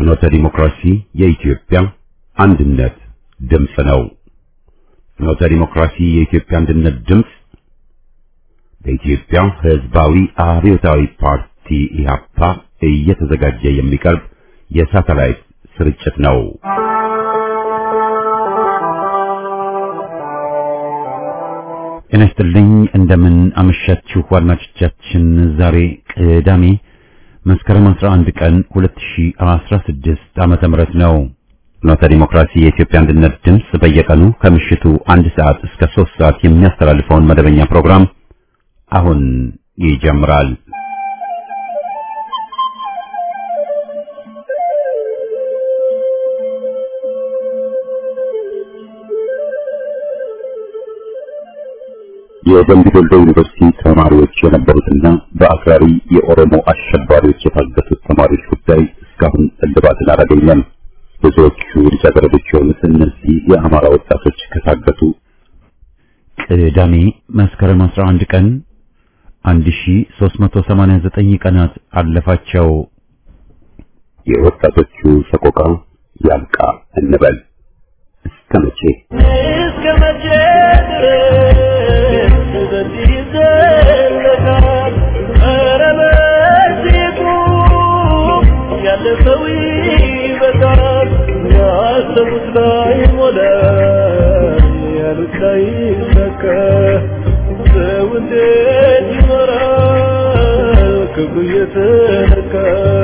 ፍኖተ ዲሞክራሲ የኢትዮጵያ አንድነት ድምፅ ነው። ፍኖተ ዲሞክራሲ የኢትዮጵያ አንድነት ድምፅ በኢትዮጵያ ሕዝባዊ አብዮታዊ ፓርቲ ኢህአፓ እየተዘጋጀ የሚቀርብ የሳተላይት ስርጭት ነው። ጤና ይስጥልኝ። እንደምን አመሻችሁ አድማጮቻችን። ዛሬ ቅዳሜ መስከረም 11 ቀን 2016 ዓመተ ምህረት ነው። ፍኖተ ዲሞክራሲ የኢትዮጵያ አንድነት ድምፅ በየቀኑ ከምሽቱ አንድ ሰዓት እስከ 3 ሰዓት የሚያስተላልፈውን መደበኛ ፕሮግራም አሁን ይጀምራል። የደምቢ ዶሎ ዩኒቨርሲቲ ተማሪዎች የነበሩትና በአክራሪ የኦሮሞ አሸባሪዎች የታገቱት ተማሪዎች ጉዳይ እስካሁን እልባትን አላገኘም። ብዙዎቹ ልጃገረዶች የሆኑት እነዚህ የአማራ ወጣቶች ከታገቱ ቅዳሜ መስከረም 11 ቀን 1389 ቀናት አለፋቸው። የወጣቶቹ ሰቆቃ ያብቃ እንበል። እስከ መቼ እስከ መቼ ድረስ በዚህ ይዘለቃል? ኧረ በዚሁ ያለፈው ይበቃል። ያሰቡት ላይ ሞላ፣ ያሉት ላይ ይሳካ። ሰው እንዴት ይኖራል ክብሩ እየተነካ?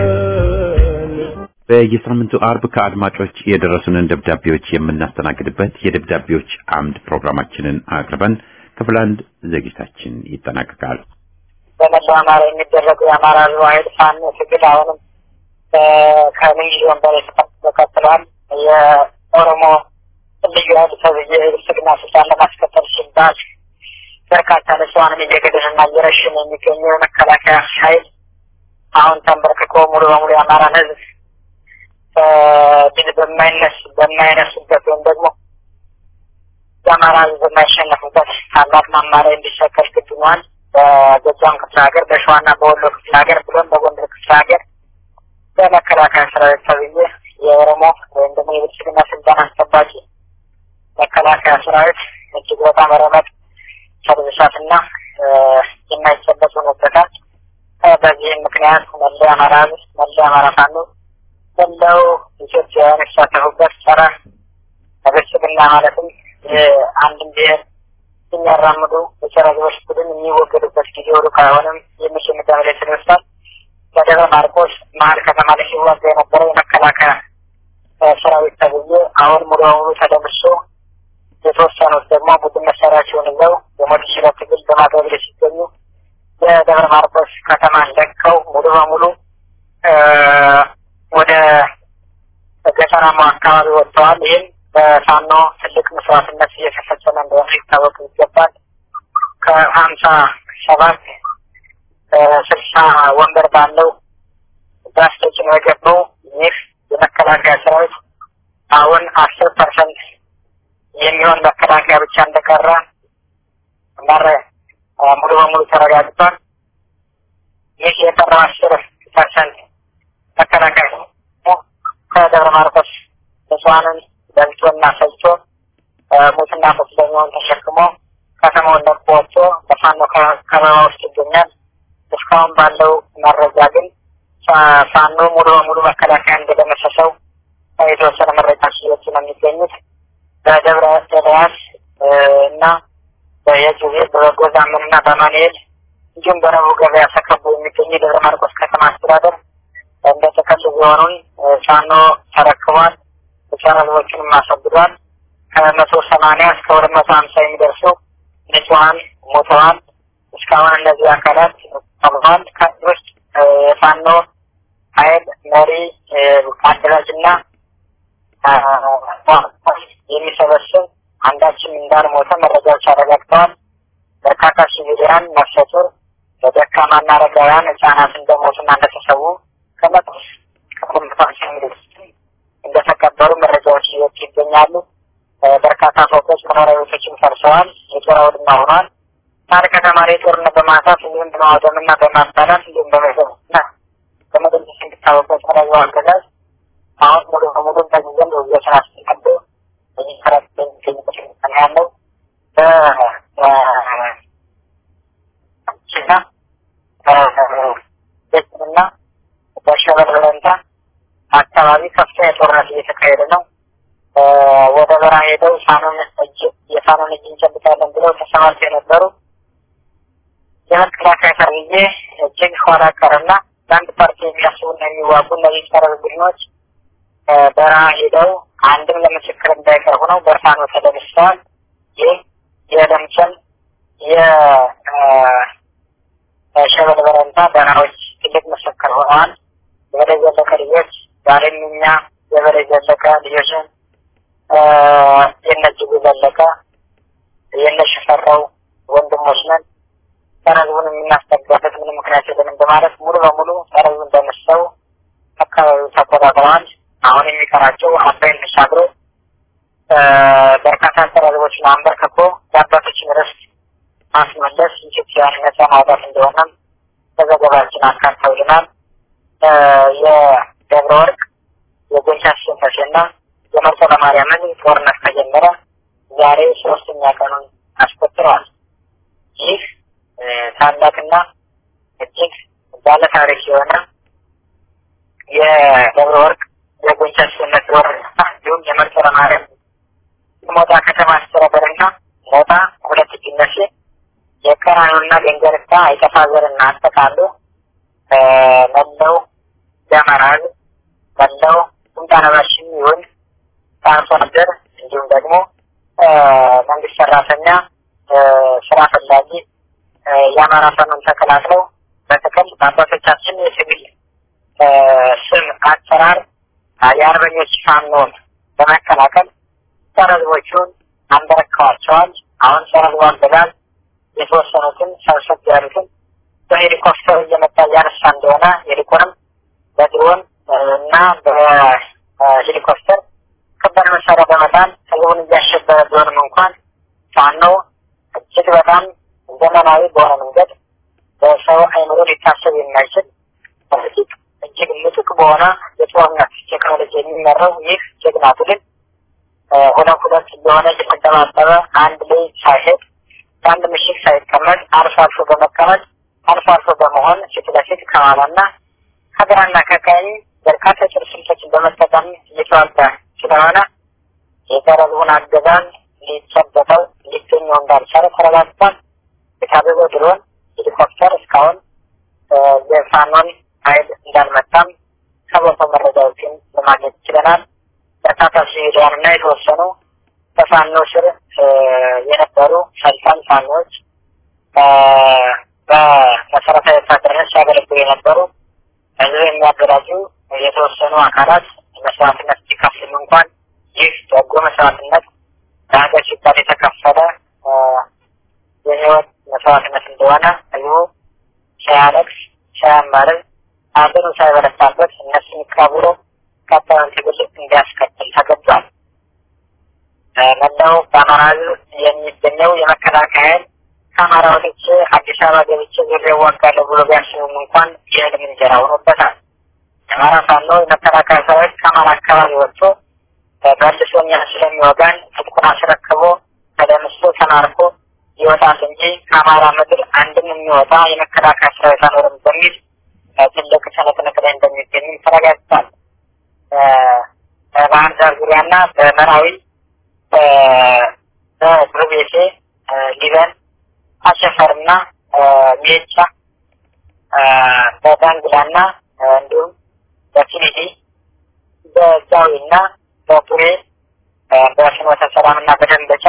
በየሳምንቱ አርብ ከአድማጮች የደረሱንን ደብዳቤዎች የምናስተናግድበት የደብዳቤዎች አምድ ፕሮግራማችንን አቅርበን ክፍል አንድ ዝግጅታችን ይጠናቀቃል። በመላው አማራ የሚደረገው የአማራ ሕዝብ ኃይል ፋኖ ትግል አሁንም ከሚሊዮን በላይ ተቀጥሏል። የኦሮሞ ልዩ ኃይል ተብዬ ብልጽግና ስልጣን ለማስከተል ሲባል በርካታ ንጹሃንን እየገደለና እየረሸነ የሚገኘው የመከላከያ ኃይል አሁን ተንበርክኮ ሙሉ በሙሉ የአማራን ሕዝብ ድል በማይነስ በማይነሱበት ወይም ደግሞ የአማራ ህዝብ በማይሸነፉበት ታላቅ ማማ ላይ እንዲሰቀል ግድ ሆኗል። በጎጃም ክፍለ ሀገር፣ በሸዋና በወሎ ክፍለ ሀገር ብሎም በጎንደር ክፍለ ሀገር በመከላከያ ሰራዊት ተብዬ የኦሮሞ ወይም ደግሞ የብልጽግና ስልጣን አስጠባቂ መከላከያ ሰራዊት እጅግ በጣም ረመጥ ሰርቪሳትና የማይጨበጥ ሆኖበታል። በዚህም ምክንያት መለያ አማራ ህዝብ መለያ አማራ ፋኖ መላው ኢትዮጵያውያን የተሳተፉበት ጸረ ብልጽግና ማለትም አንድን ብሔር የሚያራምዱ የጸረ ህዝቦች ቡድን የሚወገዱበት ጊዜ ሩቅ አይሆንም የሚል ድምዳሜ ላይ ተደርሷል። በደብረ ማርቆስ መሀል ከተማ ላይ ሲዋጋ የነበረው የመከላከያ ሰራዊት ተብዬ አሁን ሙሉ በሙሉ ተደምሶ የተወሰኑት ደግሞ ቡድን መሳሪያቸውን ይዘው የሞት ሽረት ትግል በማድረግ ላይ ሲገኙ የደብረ ማርቆስ ከተማ ለቀው ሙሉ በሙሉ ወደ ገጠራማው አካባቢ ወጥተዋል። ይህም በፋኖ ትልቅ መስዋዕትነት እየተፈጸመ እንደሆነ ሊታወቅ ይገባል። ከሀምሳ ሰባት ስልሳ ወንበር ባለው ባስ ተጭኖ የገባው ይህ የመከላከያ ሰራዊት አሁን አስር ፐርሰንት የሚሆን መከላከያ ብቻ እንደቀረ መረ ሙሉ በሙሉ ተረጋግጧል። ይህ የቀረው አስር ፐርሰንት መከላከያ ከደብረ ማርቆስ ንጹሐንን በልቶና ፈጅቶ ሙትና ቁስለኛውን ተሸክሞ ከተማውን ለቆ ወጥቶ በፋኖ ከበባ ውስጥ ይገኛል። እስካሁን ባለው መረጃ ግን ፋኖ ሙሉ በሙሉ መከላከያ እንደደመሰሰው የተወሰነ መረጃዎች እየወጡ ነው የሚገኙት። በደብረ ኤልያስ እና በየጊዜ በጎዛምን እና በማንኤል እንዲሁም በረቡዕ ገበያ ተከቦ የሚገኙ የደብረ ማርቆስ ከተማ አስተዳደር እንደ ጥቅል ዞኑን ፋኖ ተረክቧል። የጸረ ህዝቦችንም አስወግዷል። ከመቶ ሰማንያ እስከ ሁለት መቶ ሀምሳ የሚደርሱ ንጹሀን ሞተዋል። እስካሁን እነዚህ አካላት ተብሏል። ከዚህ ውስጥ የፋኖ ኃይል መሪ አደራጅና የሚሰበስብ አንዳችም እንዳልሞተ መረጃዎች አረጋግጠዋል። በርካታ ሲቪሊያን ነፍሰ ጡር፣ በደካማና አረጋውያን ህጻናት እንደሞቱና እንደተሰዉ ከመቶ ከኮምፓሲ እንደተቀበሩ መረጃዎች እየወጡ ይገኛሉ። በርካታ ፎቆች፣ መኖሪያ ቤቶችም ፈርሰዋል። የጦር አውድማ ሆኗል። መሀል ከተማ ላይ ጦርነት በማንሳት እንዲሁም በማውደምና በማባላት እንዲሁም በመሰብና በመደምሰስ እንዲታወቀው ጸራዩ አገዛዝ አሁን ሙሉ በሙሉ በዚህ ዘንድ ውየትን አስቀዶ በዚህ ሰረት የሚገኝበት ሁኔታ ነው ያለው። በችና ቤትና በሸበል በረንታ አካባቢ ከፍተኛ ጦርነት እየተካሄደ ነው። ወደ በረሃ ሄደው ፋኖን እጅ የፋኖን እጅ እንጨብጣለን ብለው ተሰማርተው የነበሩ የመከላከያ ተርዬ እጅግ ኋላ ቀርና ለአንድ ፓርቲ የሚያስቡና የሚዋጉ እነዚህ ጸረ ቡድኖች በረሃ ሄደው አንድም ለምስክር እንዳይቀርቡ ነው በፋኖ ተደምስሰዋል። ይህ የለምጨል የሸበል በረንታ በረሃዎች ትልቅ ምስክር ሆነዋል። የበላይ ዘለቀ ልጆች ዛሬም እኛ የበላይ ዘለቀ ልጆችን የነ እጅጉ ዘለቀ የነ ሽፈራው ወንድሞች ነን ጸረ ህዝቡን የምናስጠጋበት ምንም ምክንያት የለንም በማለት ሙሉ በሙሉ ጸረ ህዝቡን እንደመሰው አካባቢው ተቆጣጥረዋል። አሁን የሚቀራቸው አባይን ተሻግሮ በርካታ ጸረ ህዝቦችን አንበርክኮ የአባቶችን ርስት ማስመለስ ኢትዮጵያን ነጻ ማውጣት እንደሆነም በዘገባችን አካተውልናል። የደብረ ወርቅ የጎንቻ ሽንፈሽና የመርጦ ለማርያምን ጦርነት ከጀመረ ዛሬ ሶስተኛ ቀኑን አስቆጥረዋል። ይህ ታላቅና እጅግ ባለ ታሪክ የሆነ የደብረ ወርቅ የጎንቻ ሽንፈት ጦርነት እንዲሁም የመርጦ ለማርያም ሞጣ ከተማ አስተዳደርና ሞጣ ሁለት ጅነሴ የቀራኑና ገንገርታ አይጠፋ ዘርና አጠቃሉ መለው የአማራ ህዝብ መለው ቁምጣነባሽም ይሁን አርሶ አደር እንዲሁም ደግሞ መንግስት ሰራተኛ ስራ ፈላጊ የአማራ ፋኖን ተቀላቅለው በጥቅል በአባቶቻችን የትግል ስም አሰራር የአርበኞች ፋኖን በመቀላቀል ጸረ ህዝቦቹን አንበረክከዋቸዋል። አሁን ጸረ ህዝቡ አገዛዝ የተወሰኑትን ሰብሰብ ያሉትን በሄሊኮፕተር እየመጣ እያነሳ እንደሆነ ይልቁንም በድሮን እና በሄሊኮፕተር ከባድ መሳሪያ በመጣል ህዝቡን እያሸበረ ቢሆንም እንኳን ፋኖ እጅግ በጣም ዘመናዊ በሆነ መንገድ በሰው አይምሮ ሊታሰብ የማይችል በፊት እጅግ ምጡቅ በሆነ የጦርነት ቴክኖሎጂ የሚመራው ይህ ጀግና ትግል ሁለት ሁለት እየሆነ እየተደባበረ አንድ ላይ ሳይሄድ በአንድ ምሽግ ሳይቀመጥ አልፎ አልፎ በመቀመጥ አልፎ አልፎ በመሆን ፊት ለፊት ከኋላና ከግራና ከቀኝ በርካታ ጭር ስልቶችን በመጠቀም እየተዋጋ ስለሆነ የቀረቡን አገዛዝ ሊጨበጠው ሊገኘው እንዳልቻለ ተረጋግጧል። የታዘዘው ድሮን ሄሊኮፕተር እስካሁን የፋኖን ኃይል እንዳልመታም ከቦታው መረጃዎችን ለማግኘት ችለናል። በርካታ ሲቪሊያን እና የተወሰኑ በፋኖ ስር የነበሩ ሰልጣን ፋኖች በመሰረታዊ ወታደርነት ሲያገለግሉ የነበሩ ህዝብ የሚያደራጁ የተወሰኑ አካላት መስዋዕትነት ሲከፍልም እንኳን ይህ በጎ መስዋዕትነት ለሀገር ሲባል የተከፈለ የህይወት መስዋዕትነት እንደሆነ ህዝቡ ሳያለቅስ ሳያማርር ሀገሩ ሳይበረታበት እነሱን ቀብሮ ቀጣዩን ትግል እንዲያስከትል ተገዷል። መላው በአማራ ህዝብ የሚገኘው የመከላከያ ኃይል ከአማራ ወጥቼ አዲስ አበባ ገብቼ ዙሬ እዋጋለሁ ብሎ ቢያስቡም እንኳን የህልም እንጀራ ሆኖበታል። የአማራ ፋኖ የመከላከያ ሰራዊት ከአማራ አካባቢ ወጥቶ መልሶ እኛን ስለሚወጋን ትጥቁን አስረክቦ ተደምሶ ተማርኮ ይወጣል እንጂ ከአማራ ምድር አንድም የሚወጣ የመከላከያ ሰራዊት አኖርም በሚል ትልቅ ትንቅንቅ ላይ እንደሚገኙ ተረጋግጧል። በባህር ዳር ዙሪያና በመራዊ በድሩቤቴ ሊበን አሸፈርና ሜጫ በዳንግላና እንዲሁም በፊኒዲ በጃዊና በቱሬ በፍኖተ ሰላምና በደንበጫ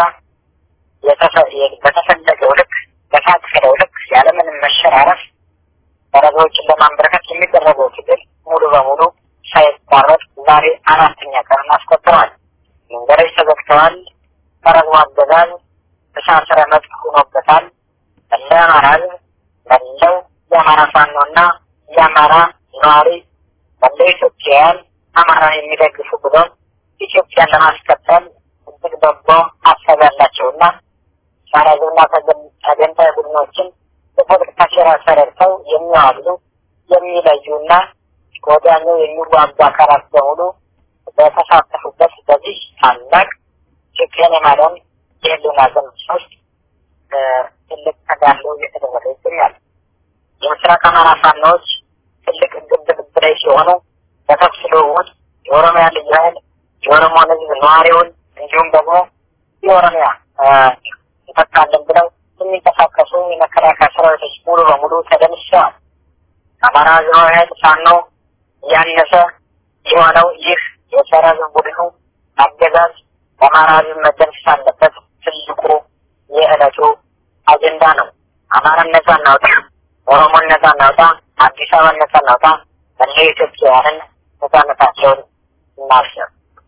በተፈለገው ልክ በታቀደው ልክ ያለምንም መሸራረፍ ደረጃዎችን ለማንበረከት የሚደረገው ትግል ሙሉ በሙሉ ሳይቋረጥ ዛሬ አራተኛ ቀን አስቆጥረዋል። መንገዶች ተዘግተዋል። ፈረሱ አገዛዝ ተሳስረ መጥቅ ሆኖበታል። መላው የአማራ ህዝብ መላው የአማራ ፋኖና የአማራ ነዋሪ መላው ኢትዮጵያውያን አማራን የሚደግፉ ብሎም ኢትዮጵያን ለማስቀጠል እጅግ በጎ ሀሳብ ያላቸውና ጸረ ተገንጣይ ቡድኖችን በፖለቲካ ሴራ ተረድተው የሚዋሉ የሚለዩና ከወዲያኛው የሚዋጉ አካላት በሙሉ በተሳተፉበት በዚህ ታላቅ ኢትዮጵያን የማዳን የህልውና ዘመቻ ውስጥ ትልቅ ተጋድሎ እየተደረገ ይገኛል። የምስራቅ አማራ ፋኖዎች ትልቅ ግብ ግብ ላይ ሲሆኑ በተኩስ ልውውጥ የኦሮሚያ ልዩ ኃይል የኦሮሞን ህዝብ ነዋሪውን እንዲሁም ደግሞ የኦሮሚያ እንተካለን ብለው የሚንቀሳቀሱ የመከላከያ ሰራዊቶች ሙሉ በሙሉ ተደምስሰዋል። አማራ ህዝባዊ ኃይል ፋኖ እያነሰ የሆነው ይህ የጸረ ህዝብ ቡድኑ አገዛዝ በአማራ ህዝብ መደምሰስ አለበት ትልቁ የዕለቱ አጀንዳ ነው። አማራን ነጻ እናውጣ፣ ኦሮሞን ነጻ እናውጣ፣ አዲስ አበባን ነጻ እናውጣ፣ መላው ኢትዮጵያውያንን ነጻነታቸውን እናስብ።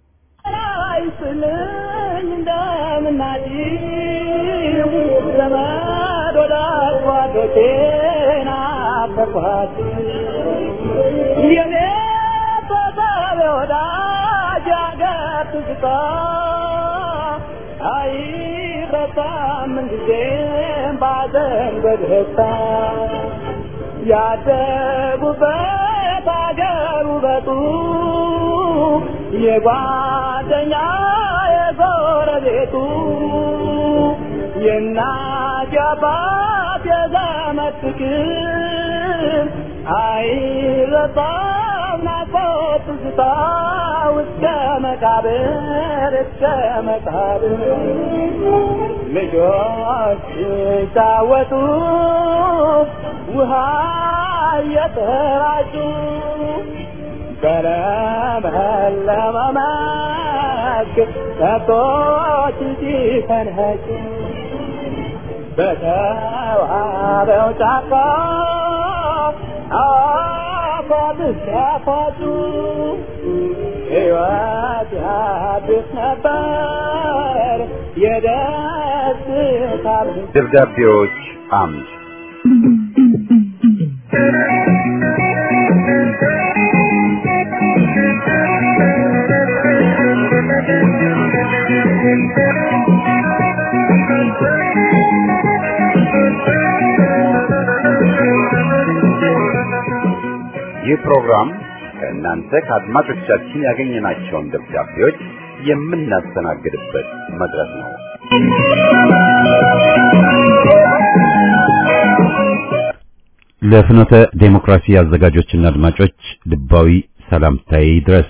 አይስልኝ እንደምናጭው ዘመድ ወዳጅ ጓዶቼን አፈርኳት የኔ ተሳቢ ወዳጅ አገር ትዝታ አይረሳም ምንጊዜም ባዘን በደስታ ያደጉበት አገር ውበቱ የጓደኛ የጎረቤቱ የእናት የአባት የዘመድ ፍቅር አይረሳም ናፍቆት ትዝታ እስከ መቃብር እስከ መቃብር ልጆች ሲጫወቱ ውሃ እየተራጩ በለመለመ መስክ ከብቶች ሲፈንኸጩ በተዋበው ጫካ አፏት ሲያፏጩ ሕይወት ያድስ ነበር የደስታ ደብዳቤዎች አምድ ይህ ፕሮግራም ከእናንተ ከአድማጮቻችን ያገኘናቸውን ደብዳቤዎች የምናስተናግድበት መድረክ ነው። ለፍኖተ ዴሞክራሲ አዘጋጆችና አድማጮች ልባዊ ሰላምታዬ ይድረስ።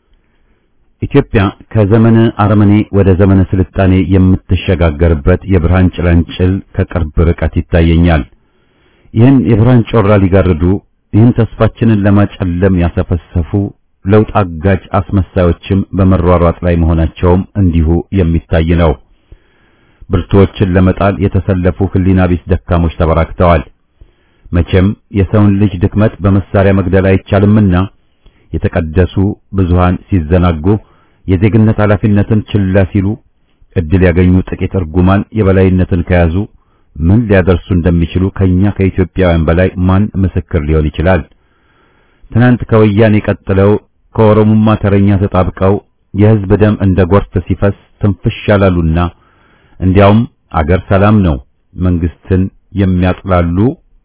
ኢትዮጵያ ከዘመነ አረመኔ ወደ ዘመነ ስልጣኔ የምትሸጋገርበት የብርሃን ጭላንጭል ከቅርብ ርቀት ይታየኛል። ይህን የብርሃን ጮራ ሊጋርዱ ይህን ተስፋችንን ለማጨለም ያሰፈሰፉ ለውጥ አጋጅ አስመሳዮችም በመሯሯጥ ላይ መሆናቸውም እንዲሁ የሚታይ ነው። ብርቱዎችን ለመጣል የተሰለፉ ህሊና ቢስ ደካሞች ተበራክተዋል። መቼም የሰውን ልጅ ድክመት በመሳሪያ መግደል አይቻልምና የተቀደሱ ብዙሃን ሲዘናጉ የዜግነት ኃላፊነትን ችላ ሲሉ እድል ያገኙ ጥቂት እርጉማን የበላይነትን ከያዙ ምን ሊያደርሱ እንደሚችሉ ከኛ ከኢትዮጵያውያን በላይ ማን ምስክር ሊሆን ይችላል? ትናንት ከወያኔ ቀጥለው ከኦሮሙማ ተረኛ ተጣብቀው የህዝብ ደም እንደ ጎርፍ ሲፈስ ትንፍሽ ያላሉና እንዲያውም አገር ሰላም ነው መንግስትን የሚያጥላሉ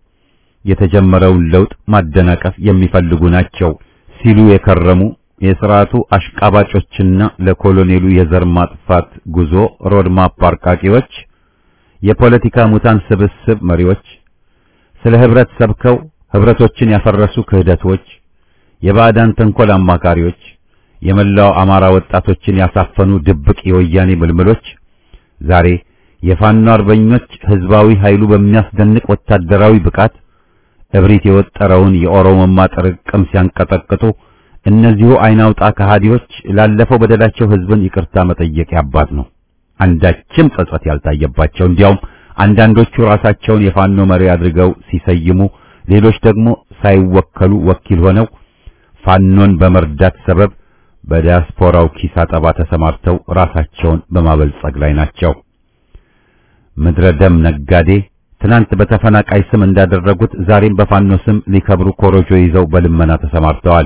የተጀመረውን ለውጥ ማደናቀፍ የሚፈልጉ ናቸው ሲሉ የከረሙ የሥርዓቱ አሽቃባጮችና ለኮሎኔሉ የዘር ማጥፋት ጉዞ ሮድማፕ አርቃቂዎች የፖለቲካ ሙታን ስብስብ መሪዎች ስለ ህብረት ሰብከው ህብረቶችን ያፈረሱ ክህደቶች የባዕዳን ተንኮል አማካሪዎች የመላው አማራ ወጣቶችን ያሳፈኑ ድብቅ የወያኔ ምልምሎች ዛሬ የፋኖ አርበኞች ህዝባዊ ኃይሉ በሚያስደንቅ ወታደራዊ ብቃት እብሪት የወጠረውን የኦሮሞማ ጥርቅም ሲያንቀጠቅጡ እነዚሁ አይናውጣ ከሃዲዎች ላለፈው በደላቸው ህዝብን ይቅርታ መጠየቅ ያባት ነው። አንዳችም ጸጸት ያልታየባቸው እንዲያውም አንዳንዶቹ ራሳቸውን የፋኖ መሪ አድርገው ሲሰይሙ፣ ሌሎች ደግሞ ሳይወከሉ ወኪል ሆነው ፋኖን በመርዳት ሰበብ በዲያስፖራው ኪስ አጠባ ተሰማርተው ራሳቸውን በማበልጸግ ላይ ናቸው። ምድረ ደም ነጋዴ ትናንት በተፈናቃይ ስም እንዳደረጉት ዛሬም በፋኖ ስም ሊከብሩ ኮሮጆ ይዘው በልመና ተሰማርተዋል።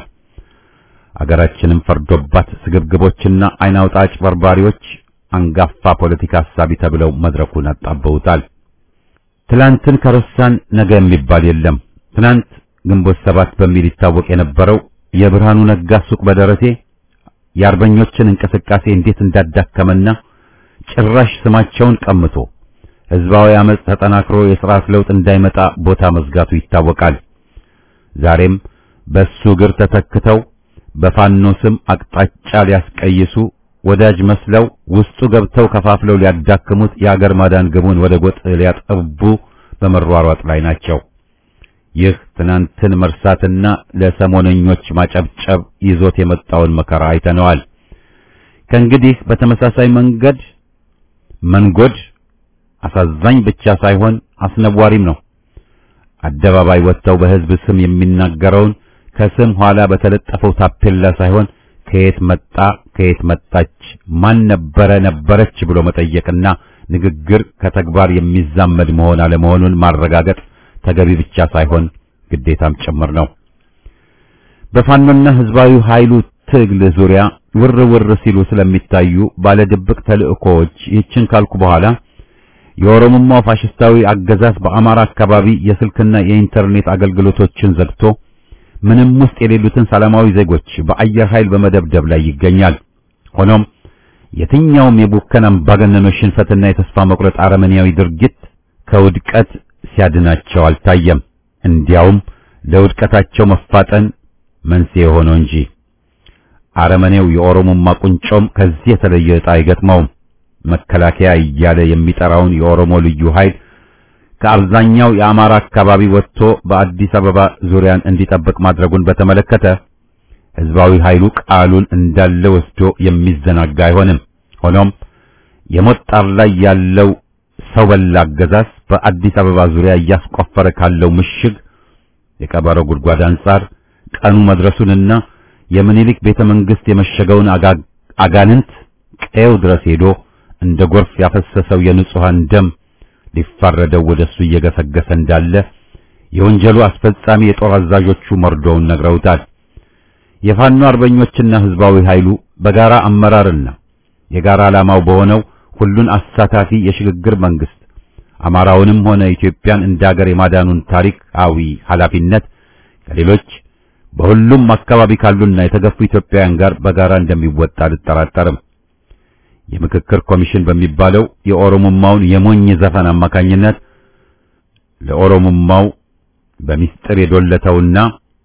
አገራችንም ፈርዶባት ስግብግቦችና አይናውጣ አጭበርባሪዎች አንጋፋ ፖለቲካ ሐሳቢ ተብለው መድረኩን አጣበውታል። ትላንትን ከረሳን ነገ የሚባል የለም። ትናንት ግንቦት ሰባት በሚል ይታወቅ የነበረው የብርሃኑ ነጋ ሱቅ በደረቴ የአርበኞችን እንቅስቃሴ እንዴት እንዳዳከመና ጭራሽ ስማቸውን ቀምቶ ህዝባዊ አመጽ ተጠናክሮ የሥርዓት ለውጥ እንዳይመጣ ቦታ መዝጋቱ ይታወቃል። ዛሬም በሱ እግር ተተክተው በፋኖ ስም አቅጣጫ ሊያስቀይሱ ወዳጅ መስለው ውስጡ ገብተው ከፋፍለው ሊያዳክሙት የአገር ማዳን ግቡን ወደ ጎጥ ሊያጠቡ በመሯሯጥ ላይ ናቸው። ይህ ትናንትን መርሳትና ለሰሞነኞች ማጨብጨብ ይዞት የመጣውን መከራ አይተነዋል። ከእንግዲህ በተመሳሳይ መንገድ መንጎድ አሳዛኝ ብቻ ሳይሆን አስነዋሪም ነው። አደባባይ ወጥተው በህዝብ ስም የሚናገረውን ከስም ኋላ በተለጠፈው ታፔላ ሳይሆን ከየት መጣ ከየት መጣች ማን ነበረ ነበረች ብሎ መጠየቅና ንግግር ከተግባር የሚዛመድ መሆን አለመሆኑን ማረጋገጥ ተገቢ ብቻ ሳይሆን ግዴታም ጭምር ነው። በፋኖና ህዝባዊ ኃይሉ ትግል ዙሪያ ውር ውር ሲሉ ስለሚታዩ ባለድብቅ ተልእኮዎች ይህችን ካልኩ በኋላ የኦሮሞማው ፋሽስታዊ አገዛዝ በአማራ አካባቢ የስልክና የኢንተርኔት አገልግሎቶችን ዘግቶ ምንም ውስጥ የሌሉትን ሰላማዊ ዜጎች በአየር ኃይል በመደብደብ ላይ ይገኛል። ሆኖም የትኛውም የቡከን አምባገነኖች ሽንፈትና የተስፋ መቁረጥ አረመኔያዊ ድርጊት ከውድቀት ሲያድናቸው አልታየም። እንዲያውም ለውድቀታቸው መፋጠን መንስኤ ሆነው እንጂ አረመኔው የኦሮሞማ ቁንጮም ከዚህ የተለየ ዕጣ አይገጥመውም። መከላከያ እያለ የሚጠራውን የኦሮሞ ልዩ ኃይል ከአብዛኛው የአማራ አካባቢ ወጥቶ በአዲስ አበባ ዙሪያን እንዲጠብቅ ማድረጉን በተመለከተ ህዝባዊ ኃይሉ ቃሉን እንዳለ ወስዶ የሚዘናጋ አይሆንም። ሆኖም የሞት ጣር ላይ ያለው ሰው በላ አገዛዝ በአዲስ አበባ ዙሪያ እያስቆፈረ ካለው ምሽግ የቀበሮ ጉድጓድ አንጻር ቀኑ መድረሱንና የምኒልክ ቤተ መንግስት የመሸገውን አጋንንት ቀየው ድረስ ሄዶ እንደ ጎርፍ ያፈሰሰው የንጹሃን ደም ሊፋረደው ወደሱ እየገሰገሰ እንዳለ የወንጀሉ አስፈጻሚ የጦር አዛዦቹ መርዶውን ነግረውታል። የፋኖ አርበኞችና ህዝባዊ ኃይሉ በጋራ አመራርና የጋራ ዓላማው በሆነው ሁሉን አሳታፊ የሽግግር መንግስት አማራውንም ሆነ ኢትዮጵያን እንደ ሀገር የማዳኑን ታሪካዊ ኃላፊነት ከሌሎች በሁሉም አካባቢ ካሉና የተገፉ ኢትዮጵያውያን ጋር በጋራ እንደሚወጣ አልጠራጠርም። የምክክር ኮሚሽን በሚባለው የኦሮሞማውን የሞኝ ዘፈን አማካኝነት ለኦሮሞማው በሚስጥር የዶለተውና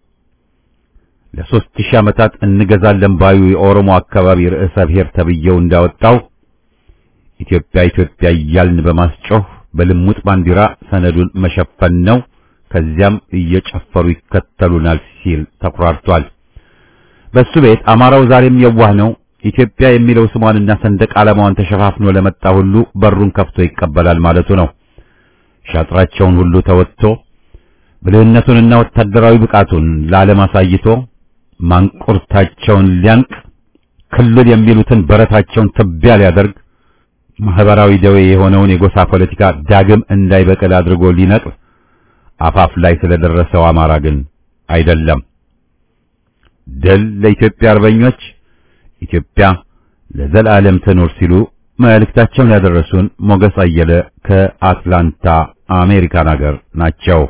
ለሶስት ሺህ ዓመታት እንገዛለን ባዩ የኦሮሞ አካባቢ ርዕሰ ብሔር ተብዬው እንዳወጣው ኢትዮጵያ ኢትዮጵያ እያልን በማስጮህ በልሙጥ ባንዲራ ሰነዱን መሸፈን ነው። ከዚያም እየጨፈሩ ይከተሉናል ሲል ተኩራርቷል። በሱ ቤት አማራው ዛሬም የዋህ ነው። ኢትዮጵያ የሚለው ስሟንና ሰንደቅ ዓላማዋን ተሸፋፍኖ ለመጣ ሁሉ በሩን ከፍቶ ይቀበላል ማለቱ ነው። ሻጥራቸውን ሁሉ ተወጥቶ ብልህነቱንና ወታደራዊ ብቃቱን ለዓለም አሳይቶ ማንቁርታቸውን ሊያንቅ ክልል የሚሉትን በረታቸውን ትቢያ ሊያደርግ ማህበራዊ ደዌ የሆነውን የጎሳ ፖለቲካ ዳግም እንዳይበቅል አድርጎ ሊነቅል አፋፍ ላይ ስለደረሰው አማራ ግን አይደለም። ድል ለኢትዮጵያ አርበኞች፣ ኢትዮጵያ ለዘላለም ትኑር ሲሉ መልእክታቸውን ያደረሱን ሞገስ አየለ ከአትላንታ አሜሪካን ሀገር ናቸው።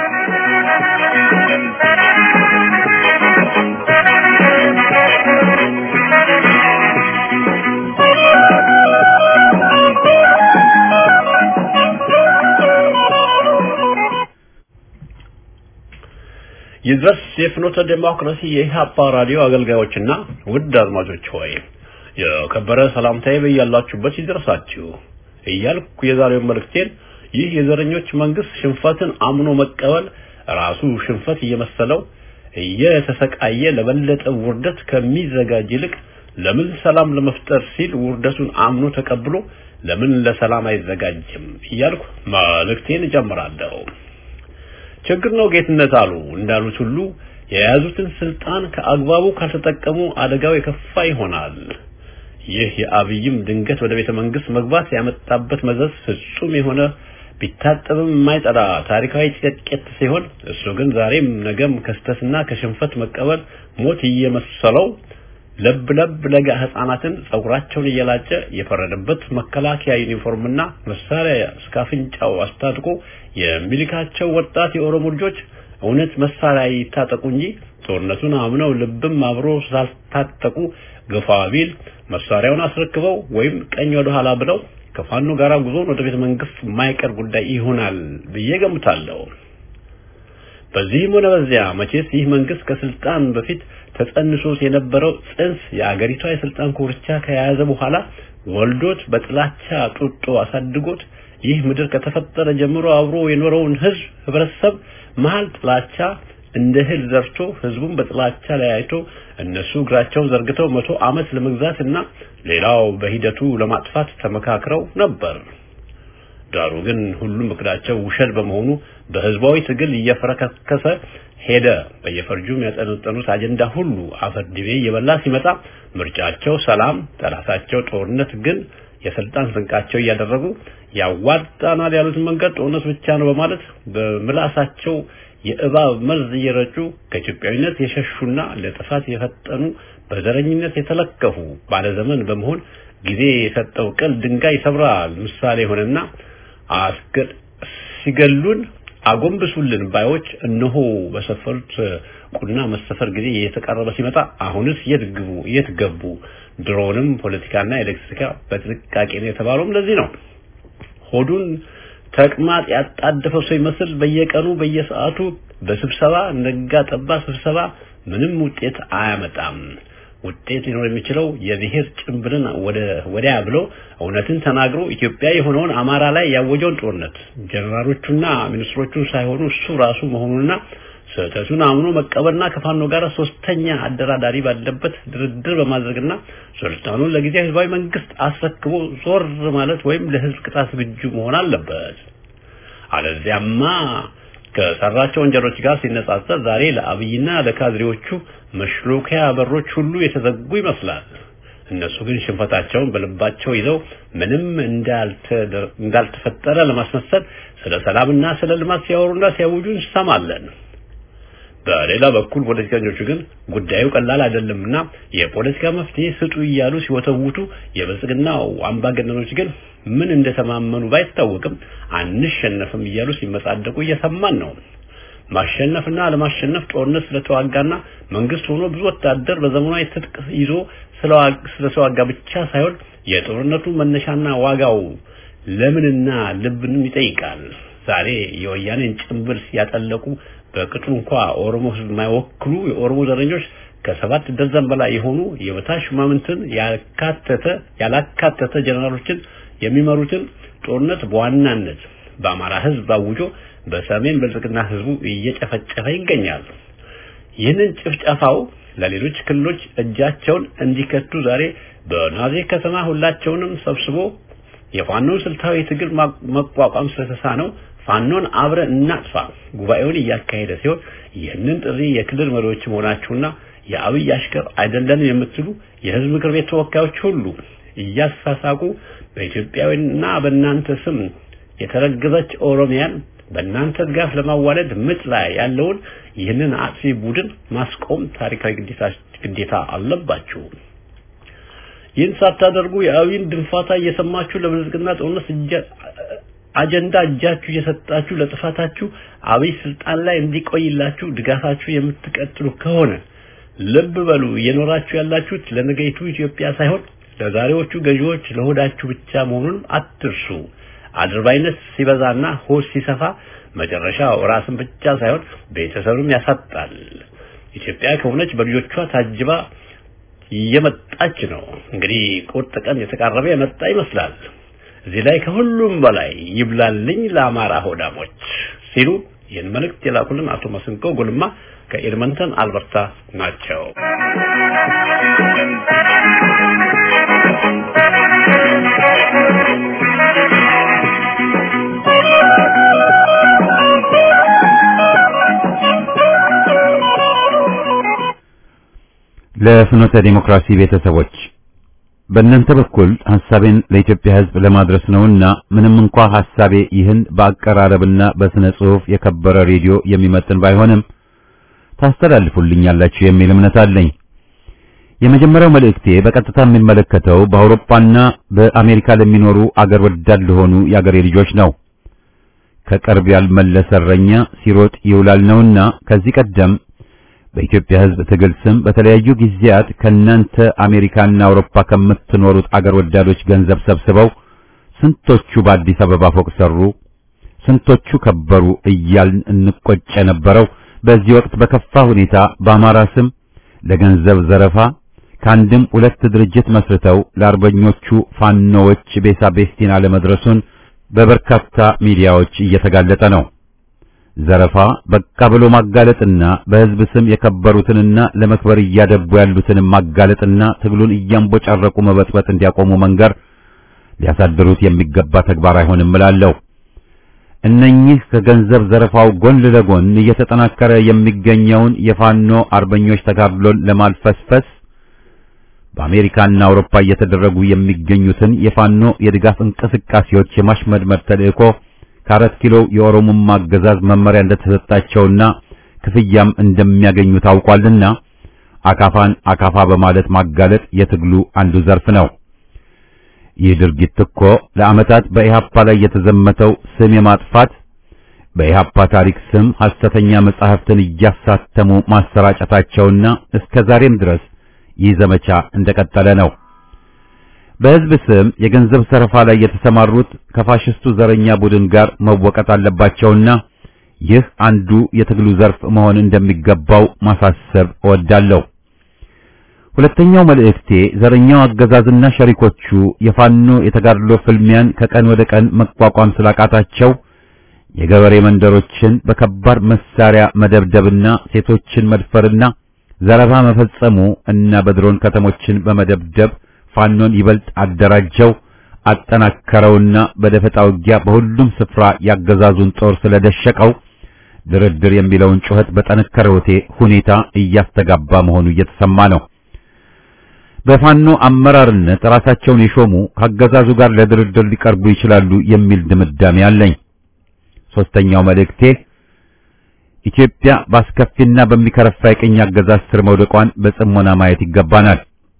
ይድረስ የፍኖተ ዴሞክራሲ የኢህአፓ ራዲዮ አገልጋዮችና ውድ አድማጮች ሆይ የከበረ ሰላምታዬ በያላችሁበት ይድረሳችሁ እያልኩ የዛሬውን መልእክቴን ይህ የዘረኞች መንግስት ሽንፈትን አምኖ መቀበል ራሱ ሽንፈት እየመሰለው እየተሰቃየ ለበለጠ ውርደት ከሚዘጋጅ ይልቅ ለምን ሰላም ለመፍጠር ሲል ውርደቱን አምኖ ተቀብሎ ለምን ለሰላም አይዘጋጅም እያልኩ መልእክቴን እጀምራለሁ። ችግር ነው ጌትነት አሉ እንዳሉት ሁሉ የያዙትን ስልጣን ከአግባቡ ካልተጠቀሙ አደጋው የከፋ ይሆናል። ይህ የአብይም ድንገት ወደ ቤተ መንግስት መግባት ያመጣበት መዘዝ ፍጹም የሆነ ቢታጠብም የማይጠራ ታሪካዊ ጭቅጭት ሲሆን እሱ ግን ዛሬም ነገም ከስተትና ከሽንፈት መቀበል ሞት እየመሰለው ለብ ለብ ለጋ ህፃናትን ጸጉራቸውን እየላጨ የፈረደበት መከላከያ ዩኒፎርምና መሳሪያ እስከ አፍንጫው አስታጥቆ የሚልካቸው ወጣት የኦሮሞ ልጆች እውነት መሳሪያ ይታጠቁ እንጂ ጦርነቱን አምነው ልብም አብሮ ስላልታጠቁ ግፋ ቢል መሳሪያውን አስረክበው ወይም ቀኝ ወደ ኋላ ብለው ከፋኖ ጋር ጉዞን ወደ ቤተ መንግስት የማይቀር ጉዳይ ይሆናል ብዬ ገምታለሁ። በዚህም ሆነ በዚያ መቼስ ይህ መንግስት ከስልጣን በፊት ተጸንሶት የነበረው ጽንስ የአገሪቷ የስልጣን ኮርቻ ከያዘ በኋላ ወልዶት በጥላቻ ጡጦ አሳድጎት ይህ ምድር ከተፈጠረ ጀምሮ አብሮ የኖረውን ህዝብ ህብረተሰብ መሀል ጥላቻ እንደ እህል ዘርቶ ህዝቡን በጥላቻ ለያይቶ እነሱ እግራቸውን ዘርግተው መቶ ዓመት ለመግዛት እና ሌላው በሂደቱ ለማጥፋት ተመካክረው ነበር። ዳሩ ግን ሁሉም እቅዳቸው ውሸት በመሆኑ በህዝባዊ ትግል እየፈረከከሰ ሄደ። በየፈርጁም ያጠነጠኑት አጀንዳ ሁሉ አፈር ድቤ እየበላ ሲመጣ ምርጫቸው ሰላም፣ ጠላታቸው ጦርነት ግን የስልጣን ስንቃቸው እያደረጉ ያዋጣናል ያሉትን መንገድ ጦርነት ብቻ ነው በማለት በምላሳቸው የእባብ መርዝ እየረጩ ከኢትዮጵያዊነት የሸሹና ለጥፋት የፈጠኑ በዘረኝነት የተለከፉ ባለዘመን በመሆን ጊዜ የሰጠው ቅል ድንጋይ ይሰብራል ምሳሌ ሆነና አስገድ ሲገሉን አጎንብሱልን ባዮች እነሆ በሰፈሩት ቁና መሰፈር ጊዜ የተቃረበ ሲመጣ አሁንስ የት ግቡ የት ገቡ? ድሮንም ፖለቲካና ኤሌክትሪካ በጥንቃቄ ነው የተባለውም ለዚህ ነው። ሆዱን ተቅማጥ ያጣደፈው ሰው ይመስል በየቀኑ በየሰዓቱ በስብሰባ ነጋ ጠባ ስብሰባ ምንም ውጤት አያመጣም። ውጤት ሊኖር የሚችለው የብሔር ጭንብልን ወደ ወዲያ ብሎ እውነትን ተናግሮ ኢትዮጵያ የሆነውን አማራ ላይ ያወጀውን ጦርነት ጀነራሎቹና ሚኒስትሮቹ ሳይሆኑ እሱ ራሱ መሆኑንና ስህተቱን አምኖ መቀበልና ከፋኖ ጋር ሶስተኛ አደራዳሪ ባለበት ድርድር በማድረግና ስልጣኑን ለጊዜያዊ ህዝባዊ መንግስት አስረክቦ ዞር ማለት ወይም ለህዝብ ቅጣት ዝግጁ መሆን አለበት። አለዚያማ ከሰራቸው ወንጀሎች ጋር ሲነጻጸር ዛሬ ለአብይና ለካድሬዎቹ መሽሎኪያ በሮች ሁሉ የተዘጉ ይመስላል። እነሱ ግን ሽንፈታቸውን በልባቸው ይዘው ምንም እንዳልተፈጠረ ለማስመሰል ስለ ሰላምና ስለ ልማት ሲያወሩና ሲያውጁ እንሰማለን። በሌላ በኩል ፖለቲከኞቹ ግን ጉዳዩ ቀላል አይደለምና የፖለቲካ መፍትሄ ስጡ እያሉ ሲወተውቱ፣ የብልጽግናው አምባገነኖች ግን ምን እንደተማመኑ ባይታወቅም አንሸነፍም እያሉ ሲመጻደቁ እየሰማን ነው። ማሸነፍና ለማሸነፍ ጦርነት ስለተዋጋና መንግስት ሆኖ ብዙ ወታደር በዘመናዊ ትጥቅ ይዞ ስለተዋጋ ብቻ ሳይሆን የጦርነቱ መነሻና ዋጋው ለምንና ልብንም ይጠይቃል። ዛሬ የወያኔን ጭንብል ያጠለቁ በቅጡ እንኳ ኦሮሞ ህዝብ የማይወክሉ የኦሮሞ ዘረኞች ከሰባት ደርዘን በላይ የሆኑ የበታች ሹማምንትን ያካተተ ያላካተተ ጀነራሎችን የሚመሩትን ጦርነት በዋናነት በአማራ ህዝብ አውጆ በሰሜን ብልጽግና ህዝቡ እየጨፈጨፈ ይገኛል። ይህንን ጭፍጨፋው ለሌሎች ክልሎች እጃቸውን እንዲከቱ ዛሬ በናዜ ከተማ ሁላቸውንም ሰብስቦ የፋኖን ስልታዊ ትግል መቋቋም ስለተሳነው ፋኖን አብረን እናጥፋ ጉባኤውን እያካሄደ ሲሆን ይህንን ጥሪ የክልል መሪዎች መሆናችሁና የአብይ አሽከር አይደለንም የምትሉ የህዝብ ምክር ቤት ተወካዮች ሁሉ እያሳሳቁ በኢትዮጵያዊና በእናንተ ስም የተረገዘች ኦሮሚያን በእናንተ ድጋፍ ለማዋለድ ምጥ ላይ ያለውን ይህንን አጥፊ ቡድን ማስቆም ታሪካዊ ግዴታ አለባችሁ። ይህን ሳታደርጉ የአብይን ድንፋታ እየሰማችሁ ለብልጽግና ጦርነት አጀንዳ እጃችሁ እየሰጣችሁ ለጥፋታችሁ አብይ ስልጣን ላይ እንዲቆይላችሁ ድጋፋችሁ የምትቀጥሉ ከሆነ ልብ በሉ እየኖራችሁ ያላችሁት ለነገይቱ ኢትዮጵያ ሳይሆን ለዛሬዎቹ ገዢዎች ለሆዳችሁ ብቻ መሆኑን አትርሱ። አድርባይነት ሲበዛና ሆድ ሲሰፋ መጨረሻው ራስን ብቻ ሳይሆን ቤተሰብም ያሳጣል። ኢትዮጵያ ከሆነች በልጆቿ ታጅባ እየመጣች ነው። እንግዲህ ቁርጥ ቀን የተቃረበ የመጣ ይመስላል። እዚህ ላይ ከሁሉም በላይ ይብላልኝ ለአማራ ሆዳሞች ሲሉ ይህን መልእክት የላኩልን አቶ መስንቆ ጎልማ ከኤድመንተን አልበርታ ናቸው። ለፍኖተ ዲሞክራሲ ቤተሰቦች በእናንተ በኩል ሐሳቤን ለኢትዮጵያ ሕዝብ ለማድረስ ነውና ምንም እንኳ ሐሳቤ ይህን በአቀራረብና በስነ ጽሑፍ የከበረ ሬዲዮ የሚመጥን ባይሆንም ታስተላልፉልኛላችሁ የሚል እምነት አለኝ። የመጀመሪያው መልእክቴ በቀጥታ የሚመለከተው በአውሮፓና በአሜሪካ ለሚኖሩ አገር ወዳድ ለሆኑ የአገሬ ልጆች ነው። ከቅርብ ያልመለሰ እረኛ ሲሮጥ ይውላል ነውና ከዚህ ቀደም በኢትዮጵያ ሕዝብ ትግል ስም በተለያዩ ጊዜያት ከናንተ አሜሪካና አውሮፓ ከምትኖሩት አገር ወዳዶች ገንዘብ ሰብስበው ስንቶቹ በአዲስ አበባ ፎቅ ሰሩ፣ ስንቶቹ ከበሩ እያልን እንቆጭ የነበረው በዚህ ወቅት በከፋ ሁኔታ በአማራ ስም ለገንዘብ ዘረፋ ከአንድም ሁለት ድርጅት መስርተው ለአርበኞቹ ፋኖዎች ቤሳ ቤስቲን አለመድረሱን በበርካታ ሚዲያዎች እየተጋለጠ ነው። ዘረፋ በቃ ብሎ ማጋለጥና በሕዝብ ስም የከበሩትንና ለመክበር እያደቡ ያሉትን ማጋለጥና ትግሉን እያንቦጫረቁ መበጥበጥ እንዲያቆሙ መንገር ሊያሳድሩት የሚገባ ተግባር አይሆንም እላለሁ። እነኚህ ከገንዘብ ዘረፋው ጎን ለጎን እየተጠናከረ የሚገኘውን የፋኖ አርበኞች ተጋድሎን ለማልፈስፈስ በአሜሪካና አውሮፓ እየተደረጉ የሚገኙትን የፋኖ የድጋፍ እንቅስቃሴዎች የማሽመድመድ ተልእኮ ከአራት ኪሎ የኦሮሞማ አገዛዝ መመሪያ እንደተሰጣቸውና ክፍያም እንደሚያገኙ ታውቋልና አካፋን አካፋ በማለት ማጋለጥ የትግሉ አንዱ ዘርፍ ነው። ይህ ድርጊት እኮ ለዓመታት በኢሃፓ ላይ የተዘመተው ስም የማጥፋት በኢሃፓ ታሪክ ስም ሐሰተኛ መጻሕፍትን እያሳተሙ ማሰራጨታቸውና እስከ ዛሬም ድረስ ይህ ዘመቻ እንደቀጠለ ነው። በሕዝብ ስም የገንዘብ ሰረፋ ላይ የተሰማሩት ከፋሽስቱ ዘረኛ ቡድን ጋር መወቀጥ አለባቸውና ይህ አንዱ የትግሉ ዘርፍ መሆን እንደሚገባው ማሳሰብ እወዳለሁ። ሁለተኛው መልእክቴ ዘረኛው አገዛዝና ሸሪኮቹ የፋኖ የተጋድሎ ፍልሚያን ከቀን ወደ ቀን መቋቋም ስላቃታቸው የገበሬ መንደሮችን በከባድ መሳሪያ መደብደብና ሴቶችን መድፈርና ዘረፋ መፈጸሙ እና በድሮን ከተሞችን በመደብደብ ፋኖን ይበልጥ አደራጀው አጠናከረውና በደፈጣ ውጊያ በሁሉም ስፍራ ያገዛዙን ጦር ስለደሸቀው ድርድር የሚለውን ጩኸት በጠነከረ ሁኔታ እያስተጋባ መሆኑ እየተሰማ ነው። በፋኖ አመራርነት ራሳቸውን የሾሙ ከአገዛዙ ጋር ለድርድር ሊቀርቡ ይችላሉ የሚል ድምዳሜ አለኝ። ሶስተኛው መልእክቴ ኢትዮጵያ በአስከፊና በሚከረፋ የቅኝ አገዛዝ ስር መውደቋን በጽሞና ማየት ይገባናል።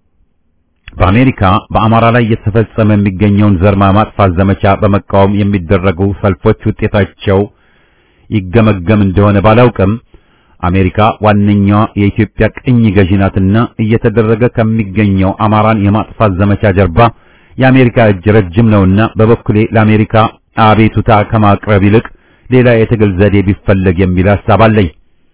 በአሜሪካ በአማራ ላይ እየተፈጸመ የሚገኘውን ዘር ማጥፋት ዘመቻ በመቃወም የሚደረጉ ሰልፎች ውጤታቸው ይገመገም እንደሆነ ባላውቅም አሜሪካ ዋነኛዋ የኢትዮጵያ ቅኝ ገዢ ናትና እየተደረገ ከሚገኘው አማራን የማጥፋት ዘመቻ ጀርባ የአሜሪካ እጅ ረጅም ነውና በበኩሌ ለአሜሪካ አቤቱታ ከማቅረብ ይልቅ ሌላ የትግል ዘዴ ቢፈለግ የሚል ሐሳብ አለኝ።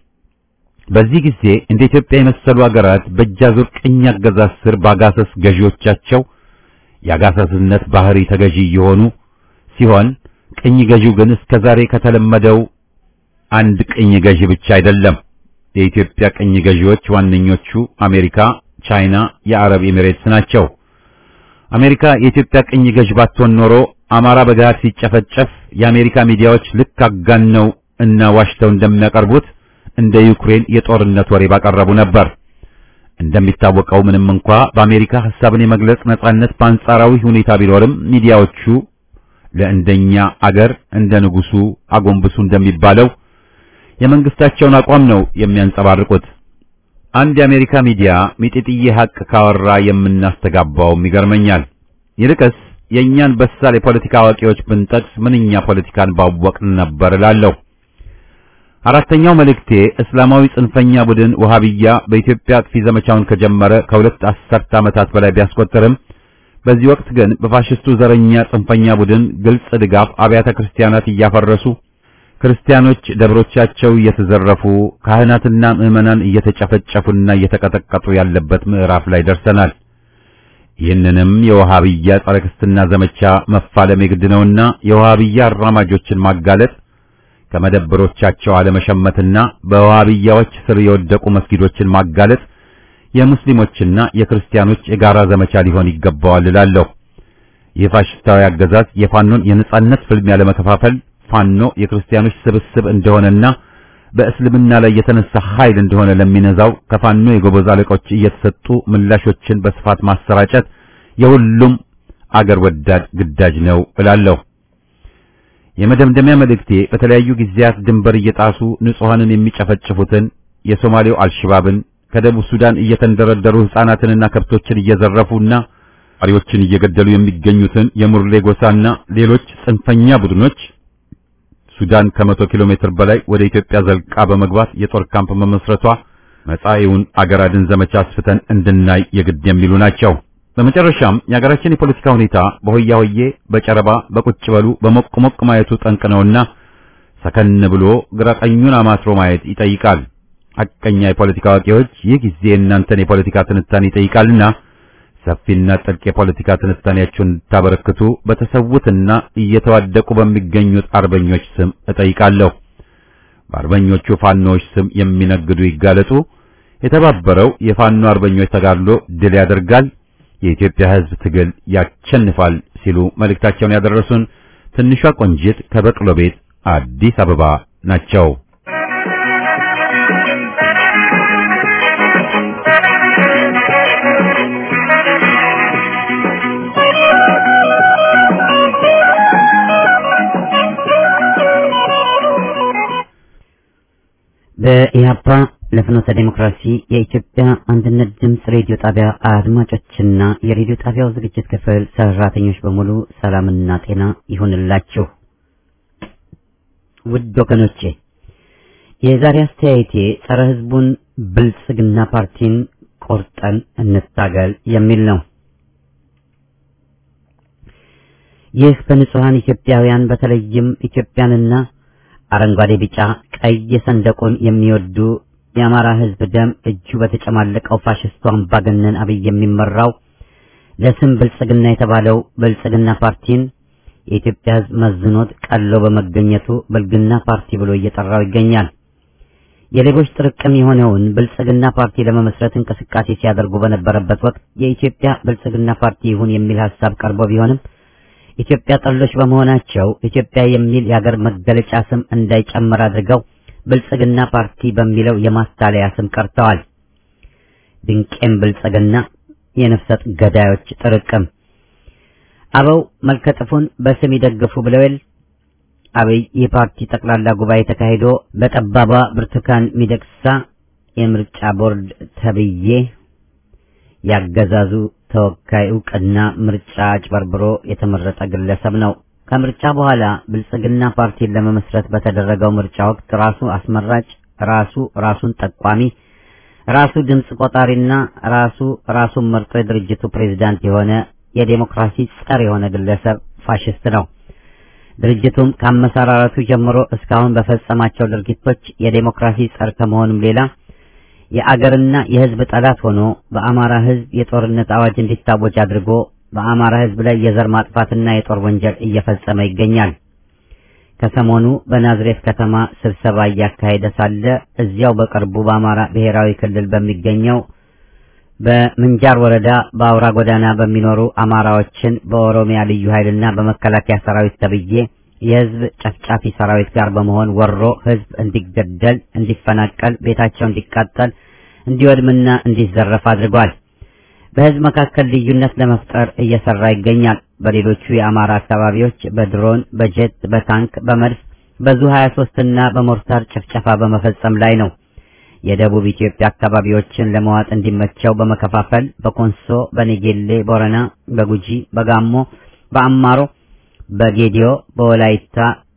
በዚህ ጊዜ እንደ ኢትዮጵያ የመሰሉ አገራት በእጃዙር ቅኝ አገዛዝ ስር በአጋሰስ ገዢዎቻቸው የአጋሰስነት ባህሪ ተገዢ የሆኑ ሲሆን ቅኝ ገዢው ግን እስከዛሬ ከተለመደው አንድ ቅኝ ገዢ ብቻ አይደለም። የኢትዮጵያ ቅኝ ገዢዎች ዋነኞቹ አሜሪካ፣ ቻይና፣ የአረብ ኤሚሬትስ ናቸው። አሜሪካ የኢትዮጵያ ቅኝ ገዢ ባትሆን ኖሮ አማራ በገሃድ ሲጨፈጨፍ የአሜሪካ ሚዲያዎች ልክ አጋነው እና ዋሽተው እንደሚያቀርቡት እንደ ዩክሬን የጦርነት ወሬ ባቀረቡ ነበር። እንደሚታወቀው ምንም እንኳ በአሜሪካ ሐሳብን የመግለጽ ነጻነት በአንጻራዊ ሁኔታ ቢኖርም ሚዲያዎቹ ለእንደኛ አገር እንደ ንጉሱ አጎንብሱ እንደሚባለው የመንግስታቸውን አቋም ነው የሚያንጸባርቁት። አንድ የአሜሪካ ሚዲያ ሚጢጥዬ ሐቅ ካወራ የምናስተጋባውም ይገርመኛል። ይልቅስ የእኛን በሳል የፖለቲካ አዋቂዎች ብንጠቅስ ምንኛ ፖለቲካን ባወቅን ነበር እላለሁ። አራተኛው መልእክቴ እስላማዊ ጽንፈኛ ቡድን ወሃቢያ በኢትዮጵያ አጥፊ ዘመቻውን ከጀመረ ከሁለት አስርት ዓመታት በላይ ቢያስቆጥርም በዚህ ወቅት ግን በፋሽስቱ ዘረኛ ጽንፈኛ ቡድን ግልጽ ድጋፍ አብያተ ክርስቲያናት እያፈረሱ ክርስቲያኖች ደብሮቻቸው እየተዘረፉ ካህናትና ምዕመናን እየተጨፈጨፉና እየተቀጠቀጡ ያለበት ምዕራፍ ላይ ደርሰናል። ይህንንም የወሃቢያ ጸረ ክርስትና ዘመቻ መፋለም የግድ ነውና የወሃቢያ አራማጆችን ማጋለጥ ከመደብሮቻቸው አለመሸመትና በወሃቢያዎች ስር የወደቁ መስጊዶችን ማጋለጥ የሙስሊሞችና የክርስቲያኖች የጋራ ዘመቻ ሊሆን ይገባዋል እላለሁ። ይህ ፋሽስታዊ አገዛዝ የፋኖን የነጻነት ፍልሚያ ለመከፋፈል ፋኖ የክርስቲያኖች ስብስብ እንደሆነና በእስልምና ላይ የተነሳ ኃይል እንደሆነ ለሚነዛው ከፋኖ የጎበዝ አለቆች እየተሰጡ ምላሾችን በስፋት ማሰራጨት የሁሉም አገር ወዳድ ግዳጅ ነው እላለሁ። የመደምደሚያ መልእክቴ በተለያዩ ጊዜያት ድንበር እየጣሱ ንጹሐንን የሚጨፈጭፉትን የሶማሌው አልሽባብን ከደቡብ ሱዳን እየተንደረደሩ ሕፃናትንና ከብቶችን እየዘረፉና አሪዎችን እየገደሉ የሚገኙትን የሙርሌ ጎሳና ሌሎች ጽንፈኛ ቡድኖች ሱዳን ከመቶ ኪሎ ሜትር በላይ ወደ ኢትዮጵያ ዘልቃ በመግባት የጦር ካምፕ መመስረቷ መጻኢውን አገር አድን ዘመቻ አስፍተን እንድናይ የግድ የሚሉ ናቸው። በመጨረሻም የሀገራችን የፖለቲካ ሁኔታ በሆያ ሆዬ፣ በጨረባ፣ በቁጭ በሉ፣ በሞቅ ሞቅ ማየቱ ጠንቅ ነውና ሰከን ብሎ ግራ ቀኙን አማትሮ ማየት ይጠይቃል። ሐቀኛ የፖለቲካ አዋቂዎች ይህ ጊዜ እናንተን የፖለቲካ ትንታኔ ይጠይቃልና ሰፊና ጥልቅ የፖለቲካ ትንታኔያችሁን እንድታበረክቱ በተሰዉትና እየተዋደቁ በሚገኙት አርበኞች ስም እጠይቃለሁ። በአርበኞቹ ፋኖዎች ስም የሚነግዱ ይጋለጡ። የተባበረው የፋኖ አርበኞች ተጋድሎ ድል ያደርጋል፣ የኢትዮጵያ ሕዝብ ትግል ያሸንፋል ሲሉ መልእክታቸውን ያደረሱን ትንሿ ቆንጂት ከበቅሎ ቤት አዲስ አበባ ናቸው። በኢህአፓ ለፍኖተ ዴሞክራሲ የኢትዮጵያ አንድነት ድምፅ ሬዲዮ ጣቢያ አድማጮችና የሬዲዮ ጣቢያው ዝግጅት ክፍል ሰራተኞች በሙሉ ሰላምና ጤና ይሁንላችሁ። ውድ ወገኖቼ የዛሬ አስተያየቴ ጸረ ህዝቡን ብልጽግና ፓርቲን ቆርጠን እንታገል የሚል ነው። ይህ በንጹሐን ኢትዮጵያውያን በተለይም ኢትዮጵያንና አረንጓዴ፣ ቢጫ፣ ቀይ ሰንደቁን የሚወዱ የአማራ ህዝብ ደም እጁ በተጨማለቀው ፋሽስቱ አምባገነን አብይ የሚመራው ለስም ብልጽግና የተባለው ብልጽግና ፓርቲን የኢትዮጵያ ህዝብ መዝኖት ቀሎ በመገኘቱ ብልግና ፓርቲ ብሎ እየጠራው ይገኛል። የሌቦች ጥርቅም የሆነውን ብልጽግና ፓርቲ ለመመስረት እንቅስቃሴ ሲያደርጉ በነበረበት ወቅት የኢትዮጵያ ብልጽግና ፓርቲ ይሁን የሚል ሀሳብ ቀርቦ ቢሆንም ኢትዮጵያ ጠሎች በመሆናቸው ኢትዮጵያ የሚል የሀገር መገለጫ ስም እንዳይጨምር አድርገው ብልጽግና ፓርቲ በሚለው የማታለያ ስም ቀርተዋል። ድንቄም ብልጽግና የነፍሰጥ ገዳዮች ጥርቅም አበው መልከጥፉን በስም ይደግፉ ብለውል። አብይ የፓርቲ ጠቅላላ ጉባኤ ተካሂዶ በጠባቧ ብርቱካን ሚደቅሳ የምርጫ ቦርድ ተብዬ ያገዛዙ ተወካይ እውቅና ምርጫ አጭበርብሮ የተመረጠ ግለሰብ ነው። ከምርጫ በኋላ ብልጽግና ፓርቲን ለመመስረት በተደረገው ምርጫ ወቅት ራሱ አስመራጭ፣ ራሱ ራሱን ጠቋሚ፣ ራሱ ድምፅ ቆጣሪና ራሱ ራሱን መርጦ የድርጅቱ ፕሬዝዳንት የሆነ የዴሞክራሲ ጸር የሆነ ግለሰብ ፋሽስት ነው። ድርጅቱም ከአመሰራረቱ ጀምሮ እስካሁን በፈጸማቸው ድርጊቶች የዴሞክራሲ ጸር ከመሆኑም ሌላ የአገርና የሕዝብ ጠላት ሆኖ በአማራ ሕዝብ የጦርነት አዋጅ እንዲታወጅ አድርጎ በአማራ ሕዝብ ላይ የዘር ማጥፋትና የጦር ወንጀል እየፈጸመ ይገኛል። ከሰሞኑ በናዝሬት ከተማ ስብሰባ እያካሄደ ሳለ እዚያው በቅርቡ በአማራ ብሔራዊ ክልል በሚገኘው በምንጃር ወረዳ በአውራ ጎዳና በሚኖሩ አማራዎችን በኦሮሚያ ልዩ ኃይልና በመከላከያ ሰራዊት ተብዬ የህዝብ ጨፍጫፊ ሰራዊት ጋር በመሆን ወሮ ህዝብ እንዲገደል፣ እንዲፈናቀል፣ ቤታቸው እንዲቃጠል፣ እንዲወድምና እንዲዘረፍ አድርጓል። በህዝብ መካከል ልዩነት ለመፍጠር እየሰራ ይገኛል። በሌሎቹ የአማራ አካባቢዎች በድሮን፣ በጀት፣ በታንክ፣ በመድፍ በዙ 23 እና በሞርታር ጭፍጨፋ በመፈጸም ላይ ነው። የደቡብ ኢትዮጵያ አካባቢዎችን ለመዋጥ እንዲመቸው በመከፋፈል በኮንሶ፣ በኔጌሌ ቦረና፣ በጉጂ፣ በጋሞ፣ በአማሮ፣ በጌዲዮ፣ በወላይታ፣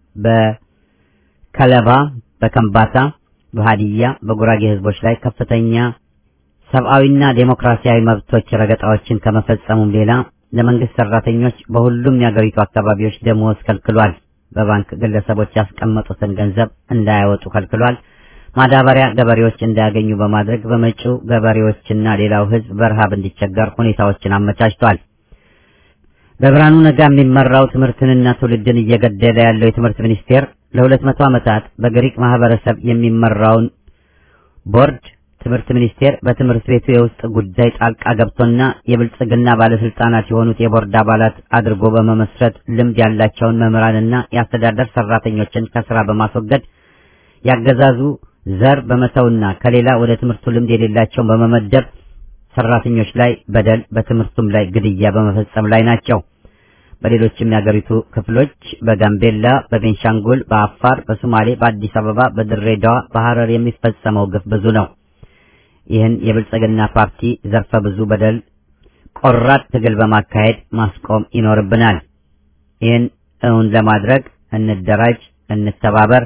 በከለባ፣ በከምባታ፣ በሃዲያ፣ በጉራጌ ህዝቦች ላይ ከፍተኛ ሰብአዊና ዴሞክራሲያዊ መብቶች ረገጣዎችን ከመፈጸሙም ሌላ ለመንግስት ሰራተኞች በሁሉም የአገሪቱ አካባቢዎች ደሞዝ ከልክሏል። በባንክ ግለሰቦች ያስቀመጡትን ገንዘብ እንዳያወጡ ከልክሏል። ማዳበሪያ ገበሬዎች እንዳያገኙ በማድረግ በመጪው ገበሬዎችና ሌላው ህዝብ በረሃብ እንዲቸገር ሁኔታዎችን አመቻችቷል። በብርሃኑ ነጋ የሚመራው ትምህርትንና ትውልድን እየገደለ ያለው የትምህርት ሚኒስቴር ለሁለት መቶ ዓመታት በግሪክ ማህበረሰብ የሚመራውን ቦርድ ትምህርት ሚኒስቴር በትምህርት ቤቱ የውስጥ ጉዳይ ጣልቃ ገብቶና የብልጽግና ባለስልጣናት የሆኑት የቦርድ አባላት አድርጎ በመመስረት ልምድ ያላቸውን መምህራንና የአስተዳደር ሰራተኞችን ከስራ በማስወገድ ያገዛዙ ዘር በመተውና ከሌላ ወደ ትምህርቱ ልምድ የሌላቸውን በመመደብ ሰራተኞች ላይ በደል በትምህርቱም ላይ ግድያ በመፈጸም ላይ ናቸው። በሌሎችም የአገሪቱ ክፍሎች በጋምቤላ፣ በቤንሻንጉል፣ በአፋር፣ በሶማሌ፣ በአዲስ አበባ፣ በድሬዳዋ፣ በሐረር የሚፈጸመው ግፍ ብዙ ነው። ይህን የብልጽግና ፓርቲ ዘርፈ ብዙ በደል ቆራጥ ትግል በማካሄድ ማስቆም ይኖርብናል። ይህን እውን ለማድረግ እንደራጅ፣ እንተባበር።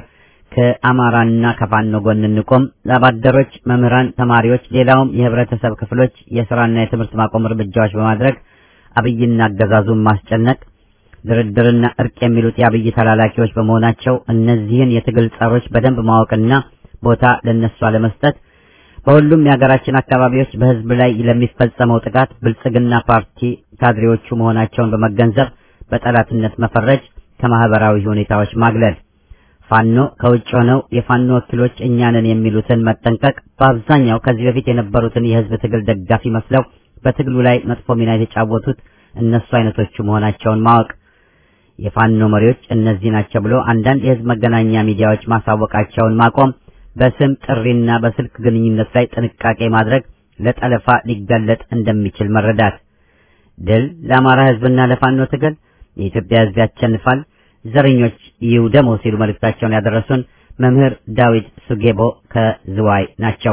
ከአማራና ከፋኖ ጎን እንቆም፣ ላባደሮች፣ መምህራን፣ ተማሪዎች፣ ሌላውም የህብረተሰብ ክፍሎች የስራና የትምህርት ማቆም እርምጃዎች በማድረግ አብይና አገዛዙን ማስጨነቅ ድርድርና እርቅ የሚሉት የአብይ ተላላኪዎች በመሆናቸው እነዚህን የትግል ጸሮች በደንብ ማወቅና ቦታ ለነሱ አለመስጠት በሁሉም የሀገራችን አካባቢዎች በህዝብ ላይ ለሚፈጸመው ጥቃት ብልጽግና ፓርቲ ካድሬዎቹ መሆናቸውን በመገንዘብ በጠላትነት መፈረጅ፣ ከማህበራዊ ሁኔታዎች ማግለል፣ ፋኖ ከውጭ ሆነው የፋኖ ወኪሎች እኛንን የሚሉትን መጠንቀቅ፣ በአብዛኛው ከዚህ በፊት የነበሩትን የህዝብ ትግል ደጋፊ መስለው በትግሉ ላይ መጥፎ ሚና የተጫወቱት እነሱ አይነቶቹ መሆናቸውን ማወቅ የፋኖ መሪዎች እነዚህ ናቸው ብሎ አንዳንድ የህዝብ መገናኛ ሚዲያዎች ማሳወቃቸውን ማቆም፣ በስም ጥሪና በስልክ ግንኙነት ላይ ጥንቃቄ ማድረግ ለጠለፋ ሊጋለጥ እንደሚችል መረዳት። ድል ለአማራ ህዝብና ለፋኖ ትግል፣ የኢትዮጵያ ህዝብ ያሸንፋል፣ ዘረኞች ይውደሙ ሲሉ መልእክታቸውን ያደረሱን መምህር ዳዊት ሱጌቦ ከዝዋይ ናቸው።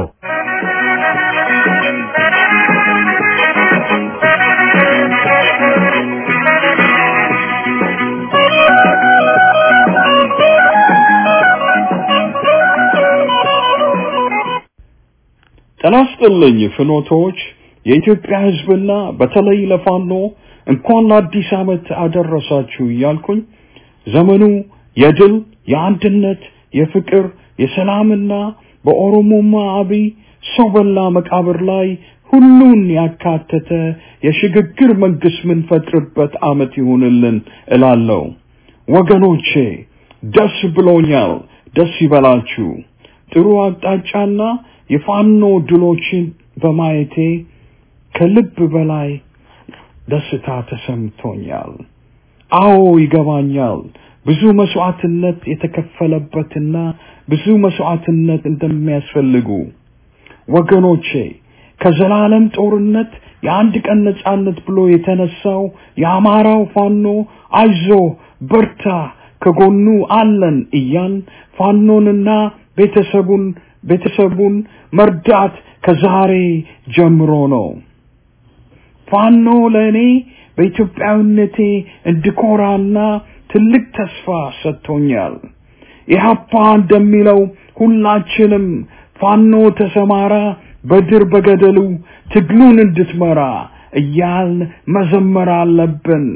ጤና ይስጥልኝ ፍኖቶች፣ የኢትዮጵያ ህዝብና በተለይ ለፋኖ እንኳን ለአዲስ ዓመት አደረሳችሁ እያልኩኝ ዘመኑ የድል የአንድነት፣ የፍቅር፣ የሰላምና በኦሮሞማ አብይ ሰው በላ መቃብር ላይ ሁሉን ያካተተ የሽግግር መንግስት ምንፈጥርበት ዓመት ይሁንልን እላለሁ። ወገኖቼ ደስ ብሎኛል። ደስ ይበላችሁ። ጥሩ አቅጣጫና የፋኖ ድሎችን በማየቴ ከልብ በላይ ደስታ ተሰምቶኛል። አዎ ይገባኛል። ብዙ መስዋዕትነት የተከፈለበትና ብዙ መስዋዕትነት እንደሚያስፈልጉ ወገኖቼ ከዘላለም ጦርነት የአንድ ቀን ነጻነት ብሎ የተነሳው የአማራው ፋኖ አይዞ በርታ ከጎኑ አለን እያል ፋኖንና ቤተሰቡን ቤተሰቡን መርዳት ከዛሬ ጀምሮ ነው። ፋኖ ለእኔ በኢትዮጵያዊነቴ እንድኮራና ትልቅ ተስፋ ሰጥቶኛል። ኢህአፓ እንደሚለው ሁላችንም ፋኖ ተሰማራ በድር በገደሉ ትግሉን እንድትመራ እያልን መዘመር አለብን።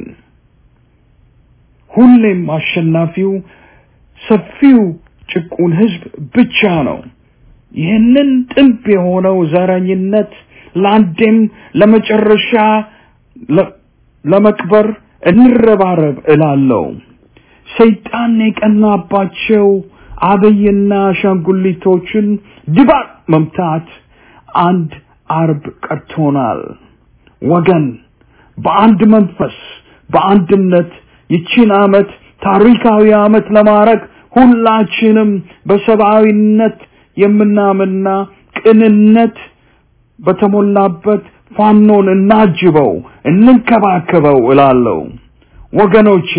ሁሌም አሸናፊው ሰፊው ጭቁን ህዝብ ብቻ ነው። ይህንን ጥንብ የሆነው ዘረኝነት ለአንዴም ለመጨረሻ ለመቅበር እንረባረብ እላለሁ። ሰይጣን የቀናባቸው አብይና አሻንጉሊቶችን ድባቅ መምታት አንድ አርብ ቀርቶናል። ወገን በአንድ መንፈስ በአንድነት ይቺን ዓመት ታሪካዊ ዓመት ለማድረግ ሁላችንም በሰብአዊነት የምናምንና ቅንነት በተሞላበት ፋኖን እናጅበው፣ እንንከባከበው እላለሁ። ወገኖቼ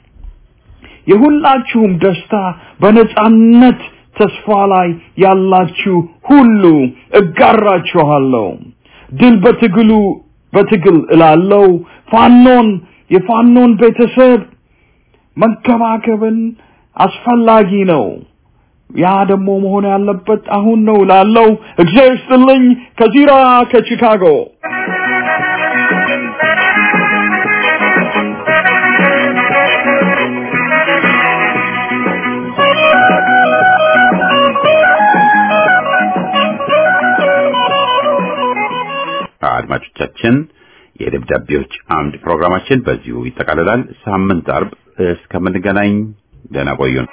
የሁላችሁም ደስታ በነጻነት ተስፋ ላይ ያላችሁ ሁሉ እጋራችኋለሁ። ድል በትግሉ በትግል እላለሁ። ፋኖን የፋኖን ቤተሰብ መንከባከብን አስፈላጊ ነው። ያ ደግሞ መሆን ያለበት አሁን ነው ላለው እግዚአብሔር ይስጥልኝ ከዚራ ከቺካጎ አድማጮቻችን የደብዳቤዎች አምድ ፕሮግራማችን በዚሁ ይጠቃልላል። ሳምንት አርብ እስከምንገናኝ ደህና ቆዩን።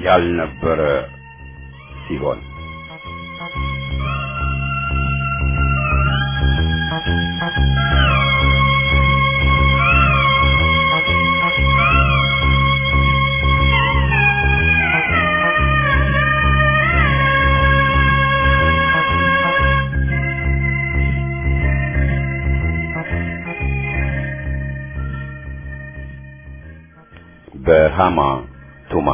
ያልነበረ ሲሆን በሃማ ቱማ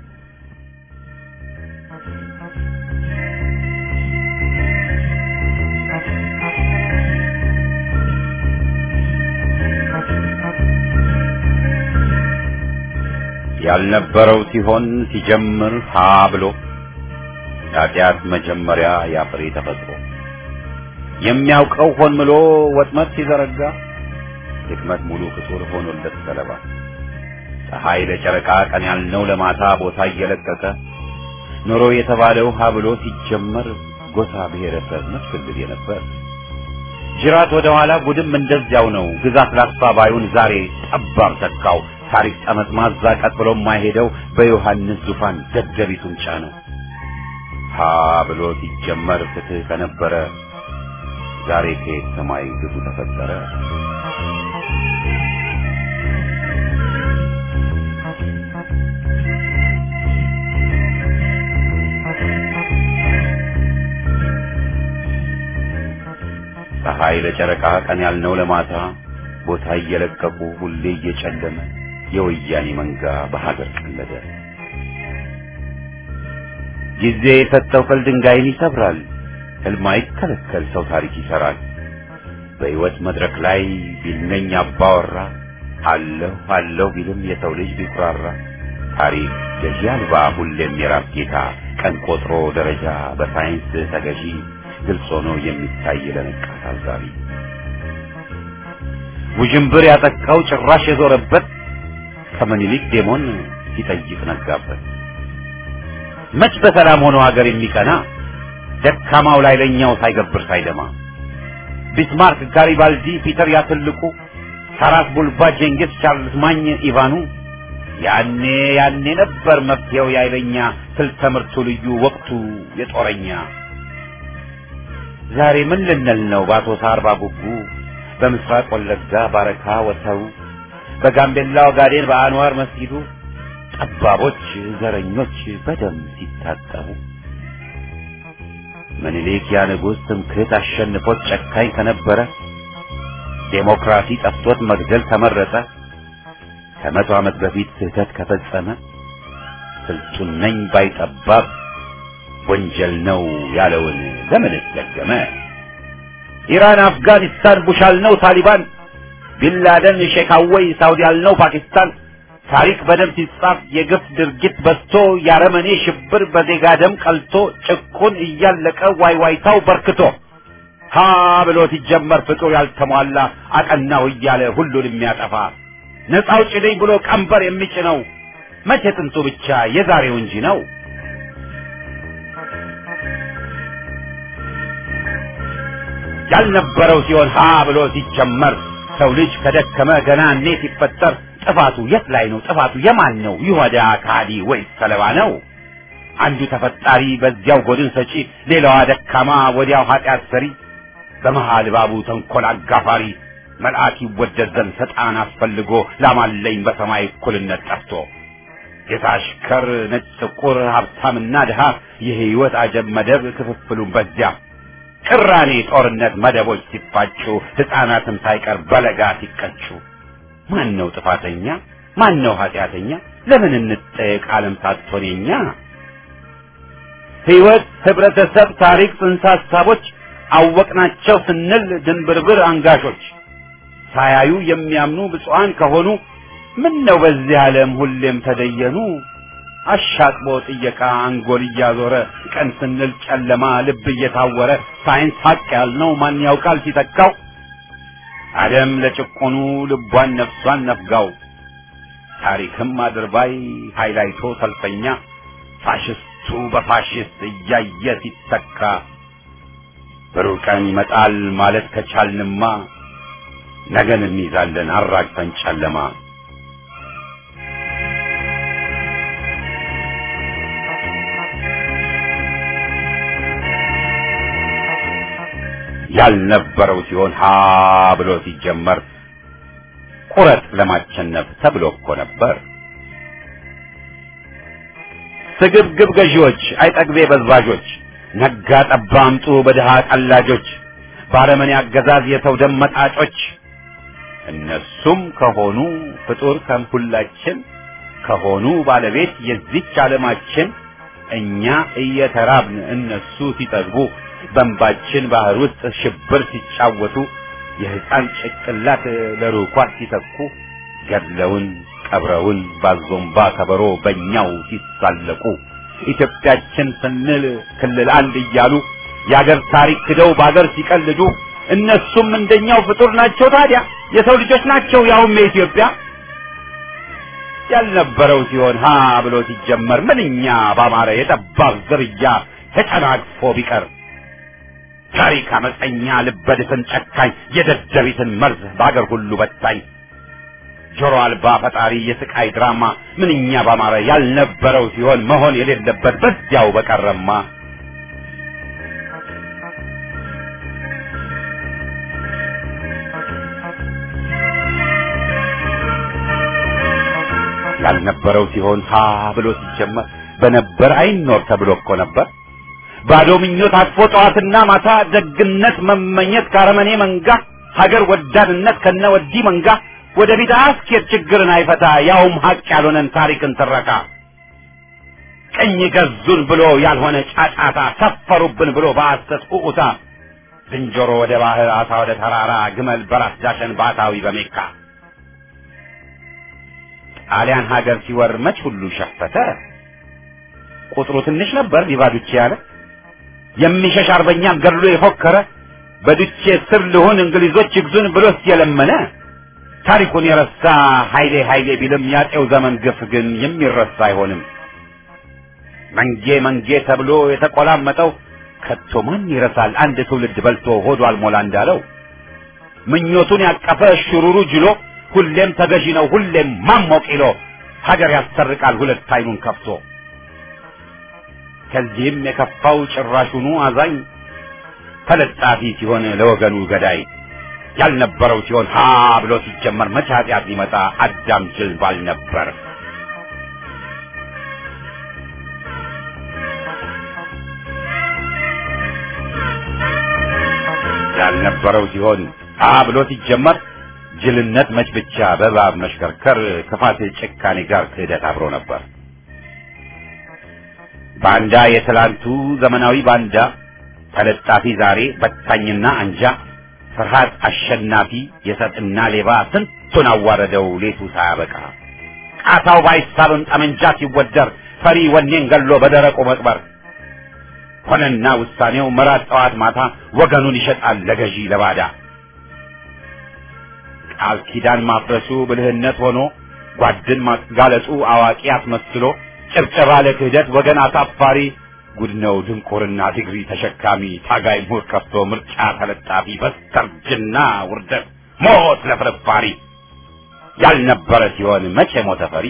ያልነበረው ሲሆን ሲጀምር ሀ ብሎ ኃጢአት መጀመሪያ ያፍሬ ተፈጥሮ የሚያውቀው ሆን ብሎ ወጥመድ ሲዘረጋ ድክመት ሙሉ ፍጡር ሆኖለት ሰለባ ፀሐይ ለጨረቃ ቀን ያልነው ለማታ ቦታ እየለቀቀ ኖሮ የተባለው ሀ ብሎ ሲጀመር ጎሳ ብሔረሰብ መስክልል የነበር ጅራት ወደ ኋላ ጉድም እንደዚያው ነው። ግዛት ላስፋ ባዩን ዛሬ ጠባብ ተካው። ታሪክ ጠመዝማዛ ቀጥ ብሎ የማይሄደው በዮሐንስ ዙፋን ደደቢቱን ጫነው። ሀ ብሎ ሲጀመር ፍትህ ከነበረ ዛሬ ከየት ሰማይ ግፉ ተፈጠረ። ፀሐይ ለጨረቃ ቀን ያልነው ለማታ ቦታ እየለቀቁ ሁሌ እየጨለመ የወያኔ መንጋ በሀገር ቀለደ። ጊዜ የሰጠው ቅል ድንጋይን ይሰብራል። ሕልም አይከለከል ሰው ታሪክ ይሰራል። በሕይወት መድረክ ላይ ቢልነኝ አባወራ አለሁ አለሁ ቢልም የሰው ልጅ ቢኩራራ ታሪክ ገዢ አልባ ሁሌም የራስ ጌታ ቀን ቆጥሮ ደረጃ በሳይንስ ተገዢ ግልጽ ሆኖ የሚታይ ለነቃ ታዛቢ ውዥንብር ያጠቃው ጭራሽ የዞረበት ከምኒልክ ዴሞን ሲጠይቅ ነጋበት። መች በሰላም ሆኖ ሀገር የሚቀና ደካማው ላይ ለኛው ሳይገብር ሳይደማ ቢስማርክ፣ ጋሪባልዲ፣ ፒተር ያትልቁ፣ ታራስ ቡልባ፣ ጄንጊስ፣ ቻርልስ ማኝ፣ ኢቫኑ ያኔ ያኔ ነበር መፍትሄው ያይለኛ ስልተ ምርቱ ልዩ ወቅቱ የጦረኛ ዛሬ ምን ልንል ነው በአቶ ሳር ባጉጉ በምስራቅ ወለጋ ባረካ ወተሩ በጋምቤላ ኦጋዴን በአንዋር መስጊዱ ጠባቦች ዘረኞች በደም ሲታጠቡ ምኒልክ ያ ንጉሥ ትምክህት አሸንፎት ጨካኝ ከነበረ ዴሞክራሲ ጠፍቶት መግደል ተመረጠ ከመቶ ዓመት በፊት ስህተት ከፈጸመ ስልጡን ነኝ ባይጠባብ ወንጀል ነው ያለውን ለምን ደገመ? ኢራን፣ አፍጋኒስታን፣ ቡሽ አልነው ታሊባን፣ ቢንላደን፣ ሼክ አወይ፣ ሳውዲ አልነው ፓኪስታን። ታሪክ በደም ሲጻፍ የግፍ ድርጊት በዝቶ ያረመኔ ሽብር በዜጋ ደም ቀልቶ ጭቁን እያለቀ ዋይዋይታው በርክቶ ሀ ብሎ ሲጀመር ፍጡር ያልተሟላ አቀናው እያለ ሁሉን የሚያጠፋ ነፃ አውጪ ነኝ ብሎ ቀንበር የሚጭነው መቼ ጥንቱ ብቻ የዛሬው እንጂ ነው። ያልነበረው ሲሆን ሀ ብሎ ሲጀመር ሰው ልጅ ከደከመ ገና እኔ ሲፈጠር ጥፋቱ የት ላይ ነው? ጥፋቱ የማን ነው? ይሁዳ ካዲ ወይስ ሰለባ ነው? አንዱ ተፈጣሪ በዚያው ጎድን ሰጪ፣ ሌላዋ ደካማ ወዲያው ኃጢአት ሰሪ፣ በመሃል ባቡ ተንኮል አጋፋሪ መልአክ ይወደድ ዘንድ ሰጣን አስፈልጎ ላማለኝ በሰማይ እኩልነት ጠፍቶ የታሽከር ነጭ ጥቁር ሀብታምና ድሃ የህይወት አጀብ መደብ ክፍፍሉን በዚያ ቅራኔ ጦርነት መደቦች ሲፋጩ ሕፃናትም ሳይቀር በለጋ ሲቀጩ ማን ነው ጥፋተኛ? ማን ነው ኃጢአተኛ? ለምን እንጠየቅ ዓለም ሳትሆን የኛ ሕይወት፣ ህብረተሰብ፣ ታሪክ፣ ጽንሰ ሀሳቦች አወቅናቸው ስንል ድንብርብር አንጋሾች ሳያዩ የሚያምኑ ብፁዓን ከሆኑ ምን ነው በዚህ ዓለም ሁሌም ተደየኑ አሻቅቦ ጥየቃ አንጎል እያዞረ ቀን ስንል ጨለማ ልብ እየታወረ ሳይንስ ሀቅ ያልነው ማን ያውቃል ሲተካው ዓለም ለጭቆኑ ልቧን ነፍሷን ነፍጋው ታሪክም አድርባይ ሃይላይቶ ሰልፈኛ ፋሽስቱ በፋሽስት እያየ ሲተካ ብሩህ ቀን ይመጣል ማለት ከቻልንማ ነገን እንይዛለን አራግፈን ጨለማ ያልነበረው ሲሆን ሀ ብሎ ሲጀመር ቁረጥ ለማቸነፍ ተብሎ እኮ ነበር። ስግብግብ ገዢዎች፣ አይጠግቤ በዝባዦች፣ ነጋ ጠባ አምጡ በድሃ ቀላጆች፣ ባረመኔ አገዛዝ የሰው ደም መጣጮች እነሱም ከሆኑ ፍጡር ከሁላችን ከሆኑ ባለቤት የዚች ዓለማችን እኛ እየተራብን እነሱ ሲጠግቡ በእንባችን ባህር ውስጥ ሽብር ሲጫወቱ የሕፃን ጭቅላት ለሩኳት ሲተኩ ገድለውን ቀብረውን ባዞምባ ከበሮ በእኛው ሲሳለቁ ኢትዮጵያችን ስንል ክልል አንድ እያሉ የአገር ታሪክ ክደው በአገር ሲቀልዱ እነሱም እንደኛው ፍጡር ናቸው። ታዲያ የሰው ልጆች ናቸው፣ ያውም የኢትዮጵያ ያልነበረው ሲሆን ሀ ብሎ ሲጀመር ምንኛ ባማረ የጠባብ ዝርያ ተጨናግፎ ቢቀር ታሪክ አመፀኛ ልበድፍን ጨካኝ የደደቢትን መርዝ በአገር ሁሉ በታኝ ጆሮ አልባ ፈጣሪ የስቃይ ድራማ ምንኛ ባማረ ያልነበረው ሲሆን መሆን የሌለበት በዚያው በቀረማ ያልነበረው ሲሆን ሀ ብሎ ሲጀመር በነበር አይኖር ተብሎ እኮ ነበር። ባዶ ምኞት አቅፎ ጠዋትና ማታ ደግነት መመኘት ካረመኔ መንጋ ሀገር ወዳድነት ከነ ወዲህ መንጋ ወደፊት አያስኬድ ችግርን አይፈታ ያውም ሀቅ ያልሆነን ታሪክን ትረካ ቀኝ ገዙን ብሎ ያልሆነ ጫጫታ ሰፈሩብን ብሎ በሐሰት ኡኡታ ዝንጀሮ ወደ ባህር አሳ ወደ ተራራ ግመል በራስ ዳሸን ባታዊ በሜካ ጣሊያን ሀገር ሲወር መች ሁሉ ሸፈተ ቁጥሩ ትንሽ ነበር ሊባዱቼ ያለ የሚሸሽ አርበኛም ገድሎ የፎከረ በዱቼ ስር ልሁን እንግሊዞች ይግዙን ብሎስ የለመነ ታሪኩን የረሳ ኃይሌ ኃይሌ ቢልም ያጤው ዘመን ግፍ ግን የሚረሳ አይሆንም። መንጌ መንጌ ተብሎ የተቆላመጠው ከቶ ማን ይረሳል? አንድ ትውልድ በልቶ ሆዱ አልሞላ እንዳለው ምኞቱን ያቀፈ ሽሩሩ ጅሎ ሁሌም ተገዢ ነው ሁሌም ማሞቅ ይሎ ሀገር ያሰርቃል ሁለት አይኑን ከፍቶ ከዚህም የከፋው ጭራሹኑ አዛኝ ተለጣፊ ሲሆን ለወገኑ ገዳይ ያልነበረው ሲሆን ሀ ብሎ ሲጀመር መቼ ኃጢአት ሊመጣ አዳም ጅል ባል ነበር። ያልነበረው ሲሆን ሀ ብሎ ሲጀመር ጅልነት መች ብቻ በእባብ መሽከርከር ክፋት ጭካኔ ጋር ክህደት አብሮ ነበር። ባንዳ የትላንቱ ዘመናዊ ባንዳ ተለጣፊ ዛሬ በታኝና አንጃ ፍርሃት አሸናፊ የሰጥና ሌባ ስንቱን አዋረደው ሌቱ ሳያበቃ ቃታው ባይሳብም ጠመንጃ ሲወደር ፈሪ ወኔን ገሎ በደረቁ መቅበር ሆነና ውሳኔው መራት ጠዋት ማታ ወገኑን ይሸጣል ለገዢ ለባዳ ቃል ኪዳን ማፍረሱ ብልህነት ሆኖ ጓድን ማጋለጡ አዋቂ አስመስሎ ጭብጨባ ለክህደት ወገን አሳፋሪ ጉድ ነው ድንቁርና ዲግሪ ተሸካሚ ታጋይ ምሁር ከፍቶ ምርጫ ተለጣፊ በስተርጅና ውርደት ሞት ለፍርፋሪ ያልነበረ ሲሆን መቼ ሞተ ፈሪ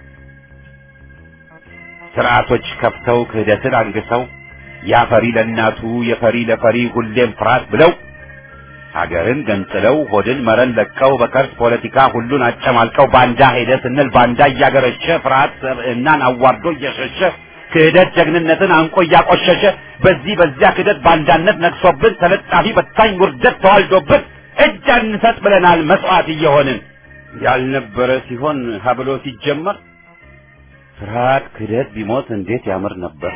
ስርዓቶች ከፍተው ክህደትን አንግሰው ያፈሪ ለእናቱ የፈሪ ለፈሪ ሁሌም ፍርሃት ብለው ሀገርን ገንጥለው ሆድን መረን ለቀው በከርስ ፖለቲካ ሁሉን አጨማልቀው ባንዳ ሄደ ስንል ባንዳ እያገረሸ ፍርሃት ሰብዕናን አዋርዶ እየሸሸ ክህደት ጀግንነትን አንቆ እያቆሸሸ በዚህ በዚያ ክህደት ባንዳነት ነግሶብን ተለጣፊ በታኝ ውርደት ተዋልዶብን እጅ አንሰጥ ብለናል መስዋዕት እየሆንን ያልነበረ ሲሆን ሀብሎ ሲጀመር ፍርሃት ክህደት ቢሞት እንዴት ያምር ነበር።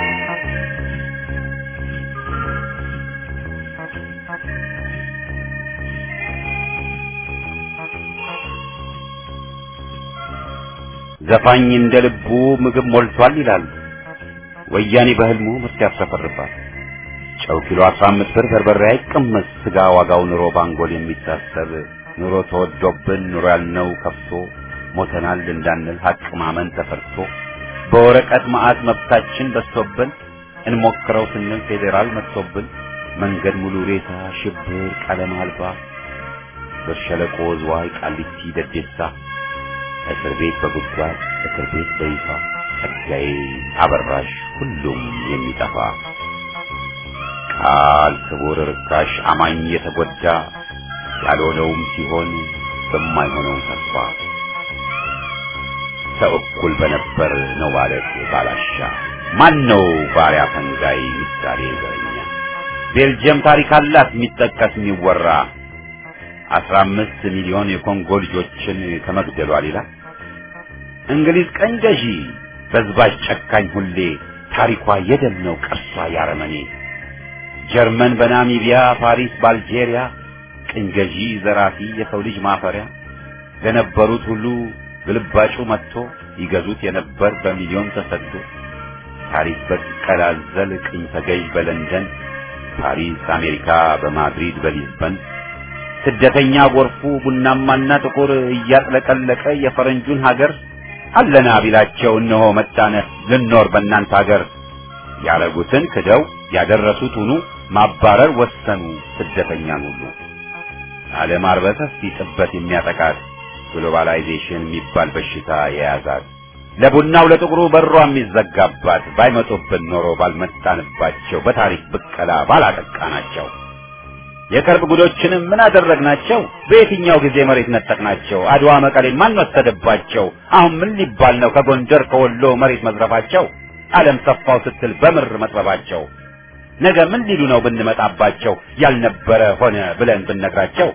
ዘፋኝ እንደ ልቡ ምግብ ሞልቷል ይላሉ። ወያኔ በህልሙ ምርት ያሰፈርባል። ጨው ኪሎ 15 ብር በርበሬ አይቀመስ ስጋ ዋጋው ኑሮ ባንጎል የሚታሰብ ኑሮ ተወዶብን ኑሮ ያልነው ከፍቶ ሞተናል እንዳንል ሀቅ ማመን ተፈርቶ በወረቀት መዓት መብታችን በዝቶብን እንሞክረው ስንል ፌዴራል መጥቶብን መንገድ ሙሉ ሬሳ ሽብር ቀለም አልባ በሸለቆ ዝዋይ ቃሊቲ ደዴሳ እስር ቤት በጉድጓድ እስር ቤት በይፋ ጸጋዬ አበራሽ ሁሉም የሚጠፋ ቃል ክቡር ርካሽ አማኝ የተጎዳ ያልሆነውም ሲሆን በማይሆነው ተስፋ ሰው እኩል በነበር ነው ማለት ባላሻ ማን ነው ባሪያ ፈንጋይ ምሳሌ ዘረኛ ቤልጅየም ታሪክ አላት የሚጠቀስ የሚወራ አስራ አምስት ሚሊዮን የኮንጎ ልጆችን ከመግደሏ ሌላ እንግሊዝ ቀኝ ገዢ በዝባዥ ጨካኝ ሁሌ ታሪኳ የደም ነው ቅርሷ ያረመኔ ጀርመን በናሚቢያ ፓሪስ በአልጄሪያ ቅኝ ገዢ ዘራፊ የሰው ልጅ ማፈሪያ ለነበሩት ሁሉ ግልባጩ መጥቶ ይገዙት የነበር በሚሊዮን ተሰዶ ታሪክ በቀላዘል ቅኝ ተገዥ በለንደን ፓሪስ አሜሪካ በማድሪድ በሊዝበን ስደተኛ ጎርፉ ቡናማና ጥቁር እያጥለቀለቀ የፈረንጁን ሀገር አለና ቢላቸው እነሆ መጣነ ልኖር በእናንተ ሀገር ያረጉትን ክደው ያደረሱት ሁኑ ማባረር ወሰኑ ስደተኛን ሁሉ ዓለም አርበተስ ሲጥበት የሚያጠቃት ግሎባላይዜሽን የሚባል በሽታ የያዛት ለቡናው ለጥቁሩ በሯ የሚዘጋባት ባይመጡብን ኖሮ ባልመጣንባቸው በታሪክ ብቀላ ባላጠቃናቸው የቅርብ ጉዶችንም ምን አደረግናቸው? በየትኛው ጊዜ መሬት ነጠቅናቸው? አድዋ መቀሌን ማን ወሰደባቸው? አሁን ምን ሊባል ነው ከጎንደር ከወሎ መሬት መዝረፋቸው? ዓለም ሰፋው ስትል በምር መጥበባቸው ነገ ምን ሊሉ ነው ብንመጣባቸው? ያልነበረ ሆነ ብለን ብንነግራቸው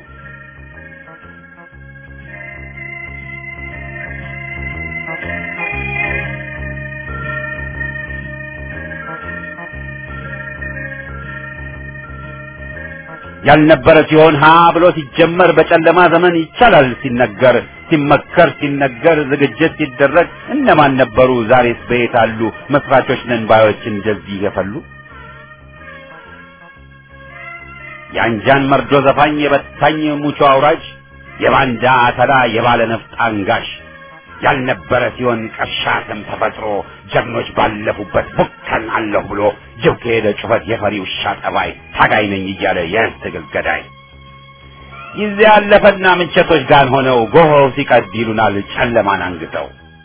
ያልነበረ ሲሆን ሀ ብሎ ሲጀመር በጨለማ ዘመን ይቻላል ሲነገር ሲመከር ሲነገር ዝግጅት ሲደረግ እነማን ነበሩ? ዛሬስ በየት አሉ? መስራቾች ነን ባዮች እንደዚህ የፈሉ የአንጃን መርዶ ዘፋኝ የበታኝ ሙቾ አውራጅ የባንዳ አተላ የባለ ነፍጥ አንጋሽ ያልነበረ ሲሆን ቀሻትም ተፈጥሮ ጀግኖች ባለፉበት ቡከን አለሁ ብሎ ጅብ ከሄደ ጩኸት የፈሪ ውሻ ጠባይ ታጋይ ነኝ እያለ የህዝብ ትግል ገዳይ ጊዜ ያለፈና ምንቸቶች ጋር ሆነው ጎሆው ሲቀድ ይሉናል ጨለማን አንግተው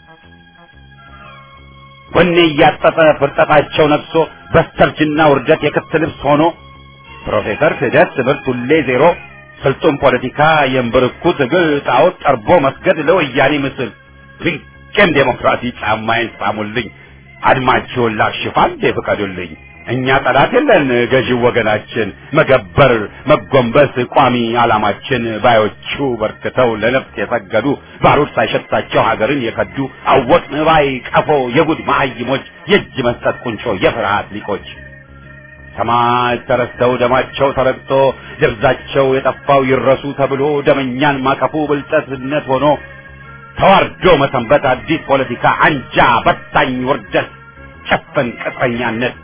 ወኔ እያጠጠ ፍርጠታቸው ነግሶ በስተርጅና ውርደት የክት ልብስ ሆኖ ፕሮፌሰር ክህደት ትምህርት ሁሌ ዜሮ ስልጡን ፖለቲካ የእምብርኩ ትግል ጣዖት ጠርቦ መስገድ ለወያኔ ምስል ድንቅም ዴሞክራሲ ጫማዬን ሳሙልኝ አድማችሁን ላክሽፍ አንዴ ፍቀዱልኝ እኛ ጠላት የለን ገዢው ወገናችን መገበር መጎንበስ ቋሚ ዓላማችን ባዮቹ በርክተው ለነፍስ የሰገዱ ባሩድ ሳይሸታቸው ሀገርን የከዱ አወቅን ባይ ቀፎ የጉድ መሀይሞች የእጅ መስጠት ቁንጮ የፍርሃት ሊቆች ሰማዕት ተረስተው ደማቸው ተረግጦ ደብዛቸው የጠፋው ይረሱ ተብሎ ደመኛን ማቀፉ ብልጠትነት ሆኖ ተዋርዶ መሰንበት አዲስ ፖለቲካ አንጃ በታኝ ውርደት ጨፈን ቅጥረኛነት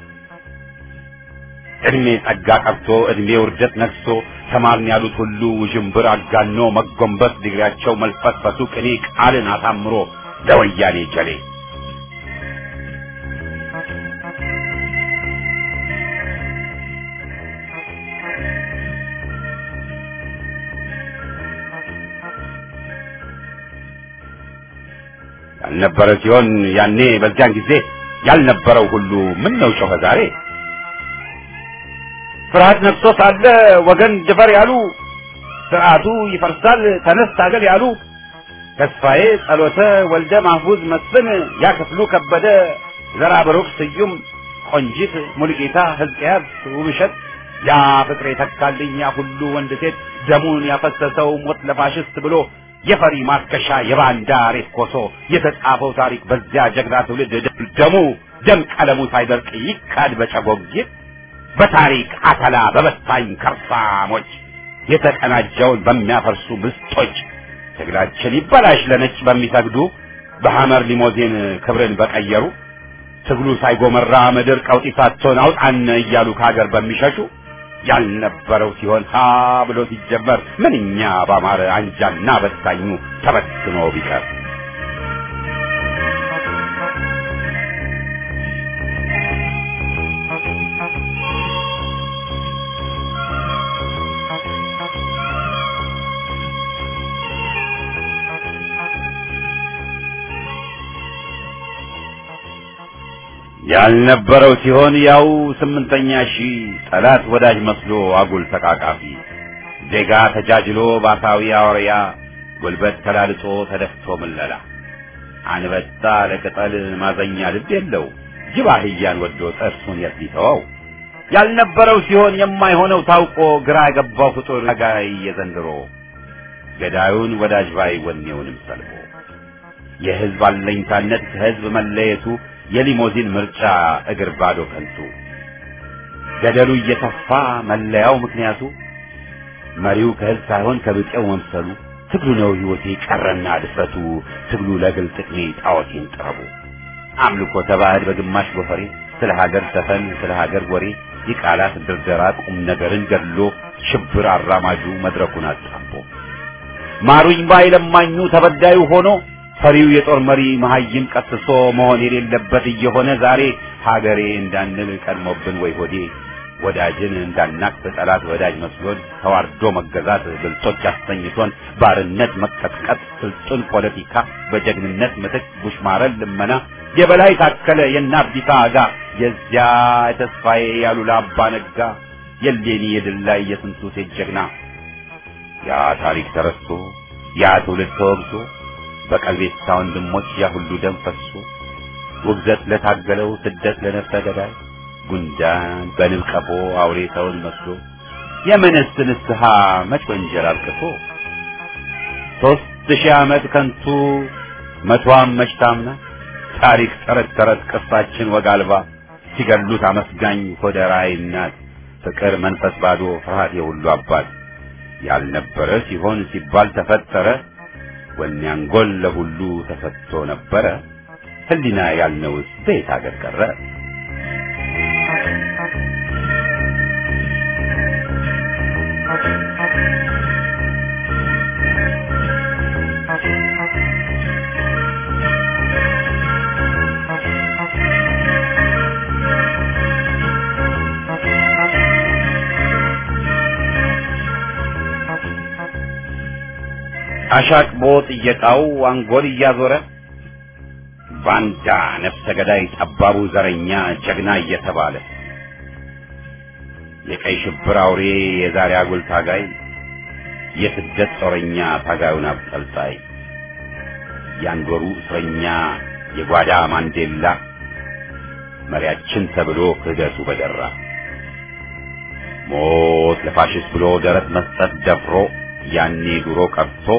እድሜ ጸጋ ቀርቶ እድሜ ውርደት ነግሶ ተማርን ያሉት ሁሉ ውዥንብር አጋኖ መጎንበስ ዲግሪያቸው መልፈስፈሱ ቅኔ ቃልን አሳምሮ ለወያኔ ጀሌ ያልነበረ ሲሆን ያኔ በዚያን ጊዜ ያልነበረው ሁሉ ምን ነው ጮኸ ዛሬ ፍርሃት ነግሶ ሳለ ወገን ድፈር ያሉ ስርዓቱ ይፈርሳል ተነስ ታገል ያሉ ተስፋዬ ጸሎተ ወልደ ማህፉዝ መስፍን ያ ክፍሉ ከበደ ዘራ ብሩክ ስዩም ቆንጂት ሙልጌታ ሕዝቅያስ ውብሸት ያ ፍቅሬ ተካልኝ ያ ሁሉ ወንድ ሴት ደሙን ያፈሰሰው ሞት ለፋሽስት ብሎ የፈሪ ማርከሻ የባንዳ ሬት ኮሶ የተጻፈው ታሪክ በዚያ ጀግና ትውልድ ደሙ ደም ቀለሙ ሳይደርቅ ይካድ በጨጎጊት በታሪክ አተላ በበታኝ ከርሳሞች የተቀናጀውን በሚያፈርሱ ምስጦች ትግላችን ይበላሽ ለነጭ በሚሰግዱ በሐመር ሊሞዚን ክብርን በቀየሩ ትግሉ ሳይጎመራ ምድር ቀውጢ ሳትሆን አውጣን እያሉ ከሀገር በሚሸሹ ያልነበረው ሲሆን ሀ ብሎ ሲጀመር ምንኛ ባማረ አንጃና በታኙ ተበትኖ ቢቀር ያልነበረው ሲሆን ያው ስምንተኛ ሺህ ጠላት ወዳጅ መስሎ አጉል ተቃቃፊ ዜጋ ተጃጅሎ ባሳዊ አውሪያ ጉልበት ተላልጦ ተደፍቶ ምለላ አንበጣ ለቅጠል ማዘኛ ልብ የለው ጅብ አህያን ወዶ ጥርሱን የት ሊተወው ያልነበረው ሲሆን የማይሆነው ታውቆ ግራ የገባው ፍጡር ጋይ የዘንድሮ ገዳዩን ወዳጅ ባይ ወኔውንም ሰልቦ የህዝብ አለኝታነት ከህዝብ መለየቱ የሊሞዚን ምርጫ እግር ባዶ ከንቱ ገደሉ እየተፋ መለያው ምክንያቱ መሪው ከህዝብ ሳይሆን ከብጤው መምሰሉ ትግሉ ነው ህይወቴ ቀረና ድፍረቱ ትግሉ ለግል ጥቅሜ ጣዖቴን ጥረቡ አምልኮ ተባህድ በግማሽ ጎፈሬ ስለ ሀገር ዘፈን ስለ ሀገር ወሬ የቃላት ድርደራ ቁም ነገርን ገድሎ ሽብር አራማጁ መድረኩን አጣቦ ማሩኝ ባይ ለማኙ ተበዳዩ ሆኖ ፈሪው የጦር መሪ መሀይም ቀስሶ መሆን የሌለበት እየሆነ ዛሬ ሀገሬ እንዳንል ቀድሞብን ወይ ሆዴ ወዳጅን እንዳናቅ ጠላት ወዳጅ መስሎን ተዋርዶ መገዛት ብልጦች አስተኝቶን ባርነት መቀጥቀጥ ስልጡን ፖለቲካ በጀግንነት ምትክ ቡሽማረን ልመና የበላይ ታከለ የናብዲታ አጋ የዚያ የተስፋዬ ያሉላ አባ ነጋ የሌኒ የድል ላይ የስንቱ ሴት ጀግና ያ ታሪክ ተረስቶ ያ ትውልድ ተወግዞ በቀልቤታ ወንድሞች ያ ሁሉ ደም ፈሶ ውግዘት ለታገለው ስደት ለነፍሰ ገዳይ ጉንዳን በንብ ቀፎ አውሬ ሰውን መስሎ የምንስ ንስሐ መች ወንጀል አልቅሶ ሦስት ሺህ ዓመት ከንቱ መቷም መች ታምና ታሪክ ተረት ተረት ቅርሳችን ወግ አልባ ሲገሉት አመስጋኝ ሆደ ራዕይ እናት ፍቅር መንፈስ ባዶ ፍርሃት የሁሉ አባት ያልነበረ ሲሆን ሲባል ተፈጠረ ወኔ አንጎል ለሁሉ ተሰጥቶ ነበረ ህሊና ያልነውስ በየት አገር ቀረ አሻቅቦ ጥየቃው አንጎል እያዞረ ባንዳ ነፍሰ ገዳይ ጠባቡ ዘረኛ ጀግና እየተባለ የቀይ ሽብር አውሬ የዛሬ አጉል ታጋይ የስደት ጦረኛ ታጋዩን አብጠልጣይ ያንዶሩ እስረኛ የጓዳ ማንዴላ መሪያችን ተብሎ ክህደቱ በደራ ሞት ለፋሽስት ብሎ ደረት መስጠት ደፍሮ ያኔ ድሮ ቀርቶ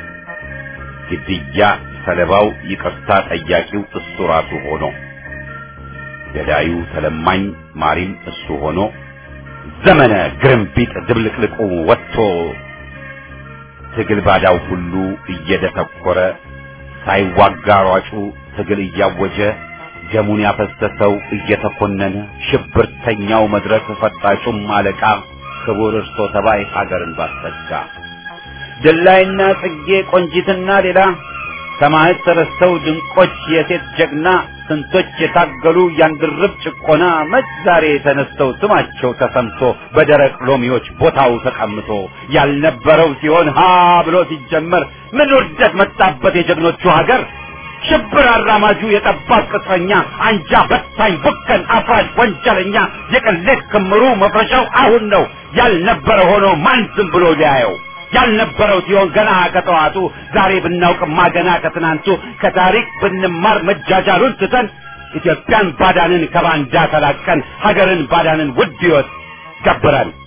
ግድያ ሰለባው ይቅርታ ጠያቂው እሱ ራሱ ሆኖ ገዳዩ ተለማኝ ማሪም እሱ ሆኖ ዘመነ ግርምቢጥ ድብልቅልቁ ወጥቶ ትግል ባዳው ሁሉ እየደተኮረ ሳይዋጋ ሯጩ ትግል እያወጀ ደሙን ያፈሰሰው እየተኮነነ ሽብርተኛው መድረክ ፈጣጩም አለቃ ክቡር እርሶ ተባይ ሀገርን ባሰጋ ድላይና ጽጌ ቆንጂትና ሌላ ሰማዕት ተረስተው ድንቆች የሴት ጀግና ስንቶች የታገሉ ያንድርብ ጭቆና መች ዛሬ ተነስተው ስማቸው ተሰምቶ በደረቅ ሎሚዎች ቦታው ተቀምጦ ያልነበረው ሲሆን ሀ ብሎ ሲጀመር ምን ውርደት መጣበት የጀግኖቹ ሀገር ሽብር አራማጁ የጠባብ ቅጥረኛ አንጃ በታኝ ቡከን አፍራሽ ወንጀለኛ የቅሌት ክምሩ መፍረሻው አሁን ነው ያልነበረ ሆኖ ማን ዝም ብሎ ሊያየው ያልነበረው ሲሆን ገና ከጠዋቱ ዛሬ ብናውቅማ ገና ከትናንቱ ከታሪክ ብንማር መጃጃሉን ትተን ኢትዮጵያን ባዳንን ከባንዳ ተላቀን ሀገርን ባዳንን ውድ ሕይወት ገብረን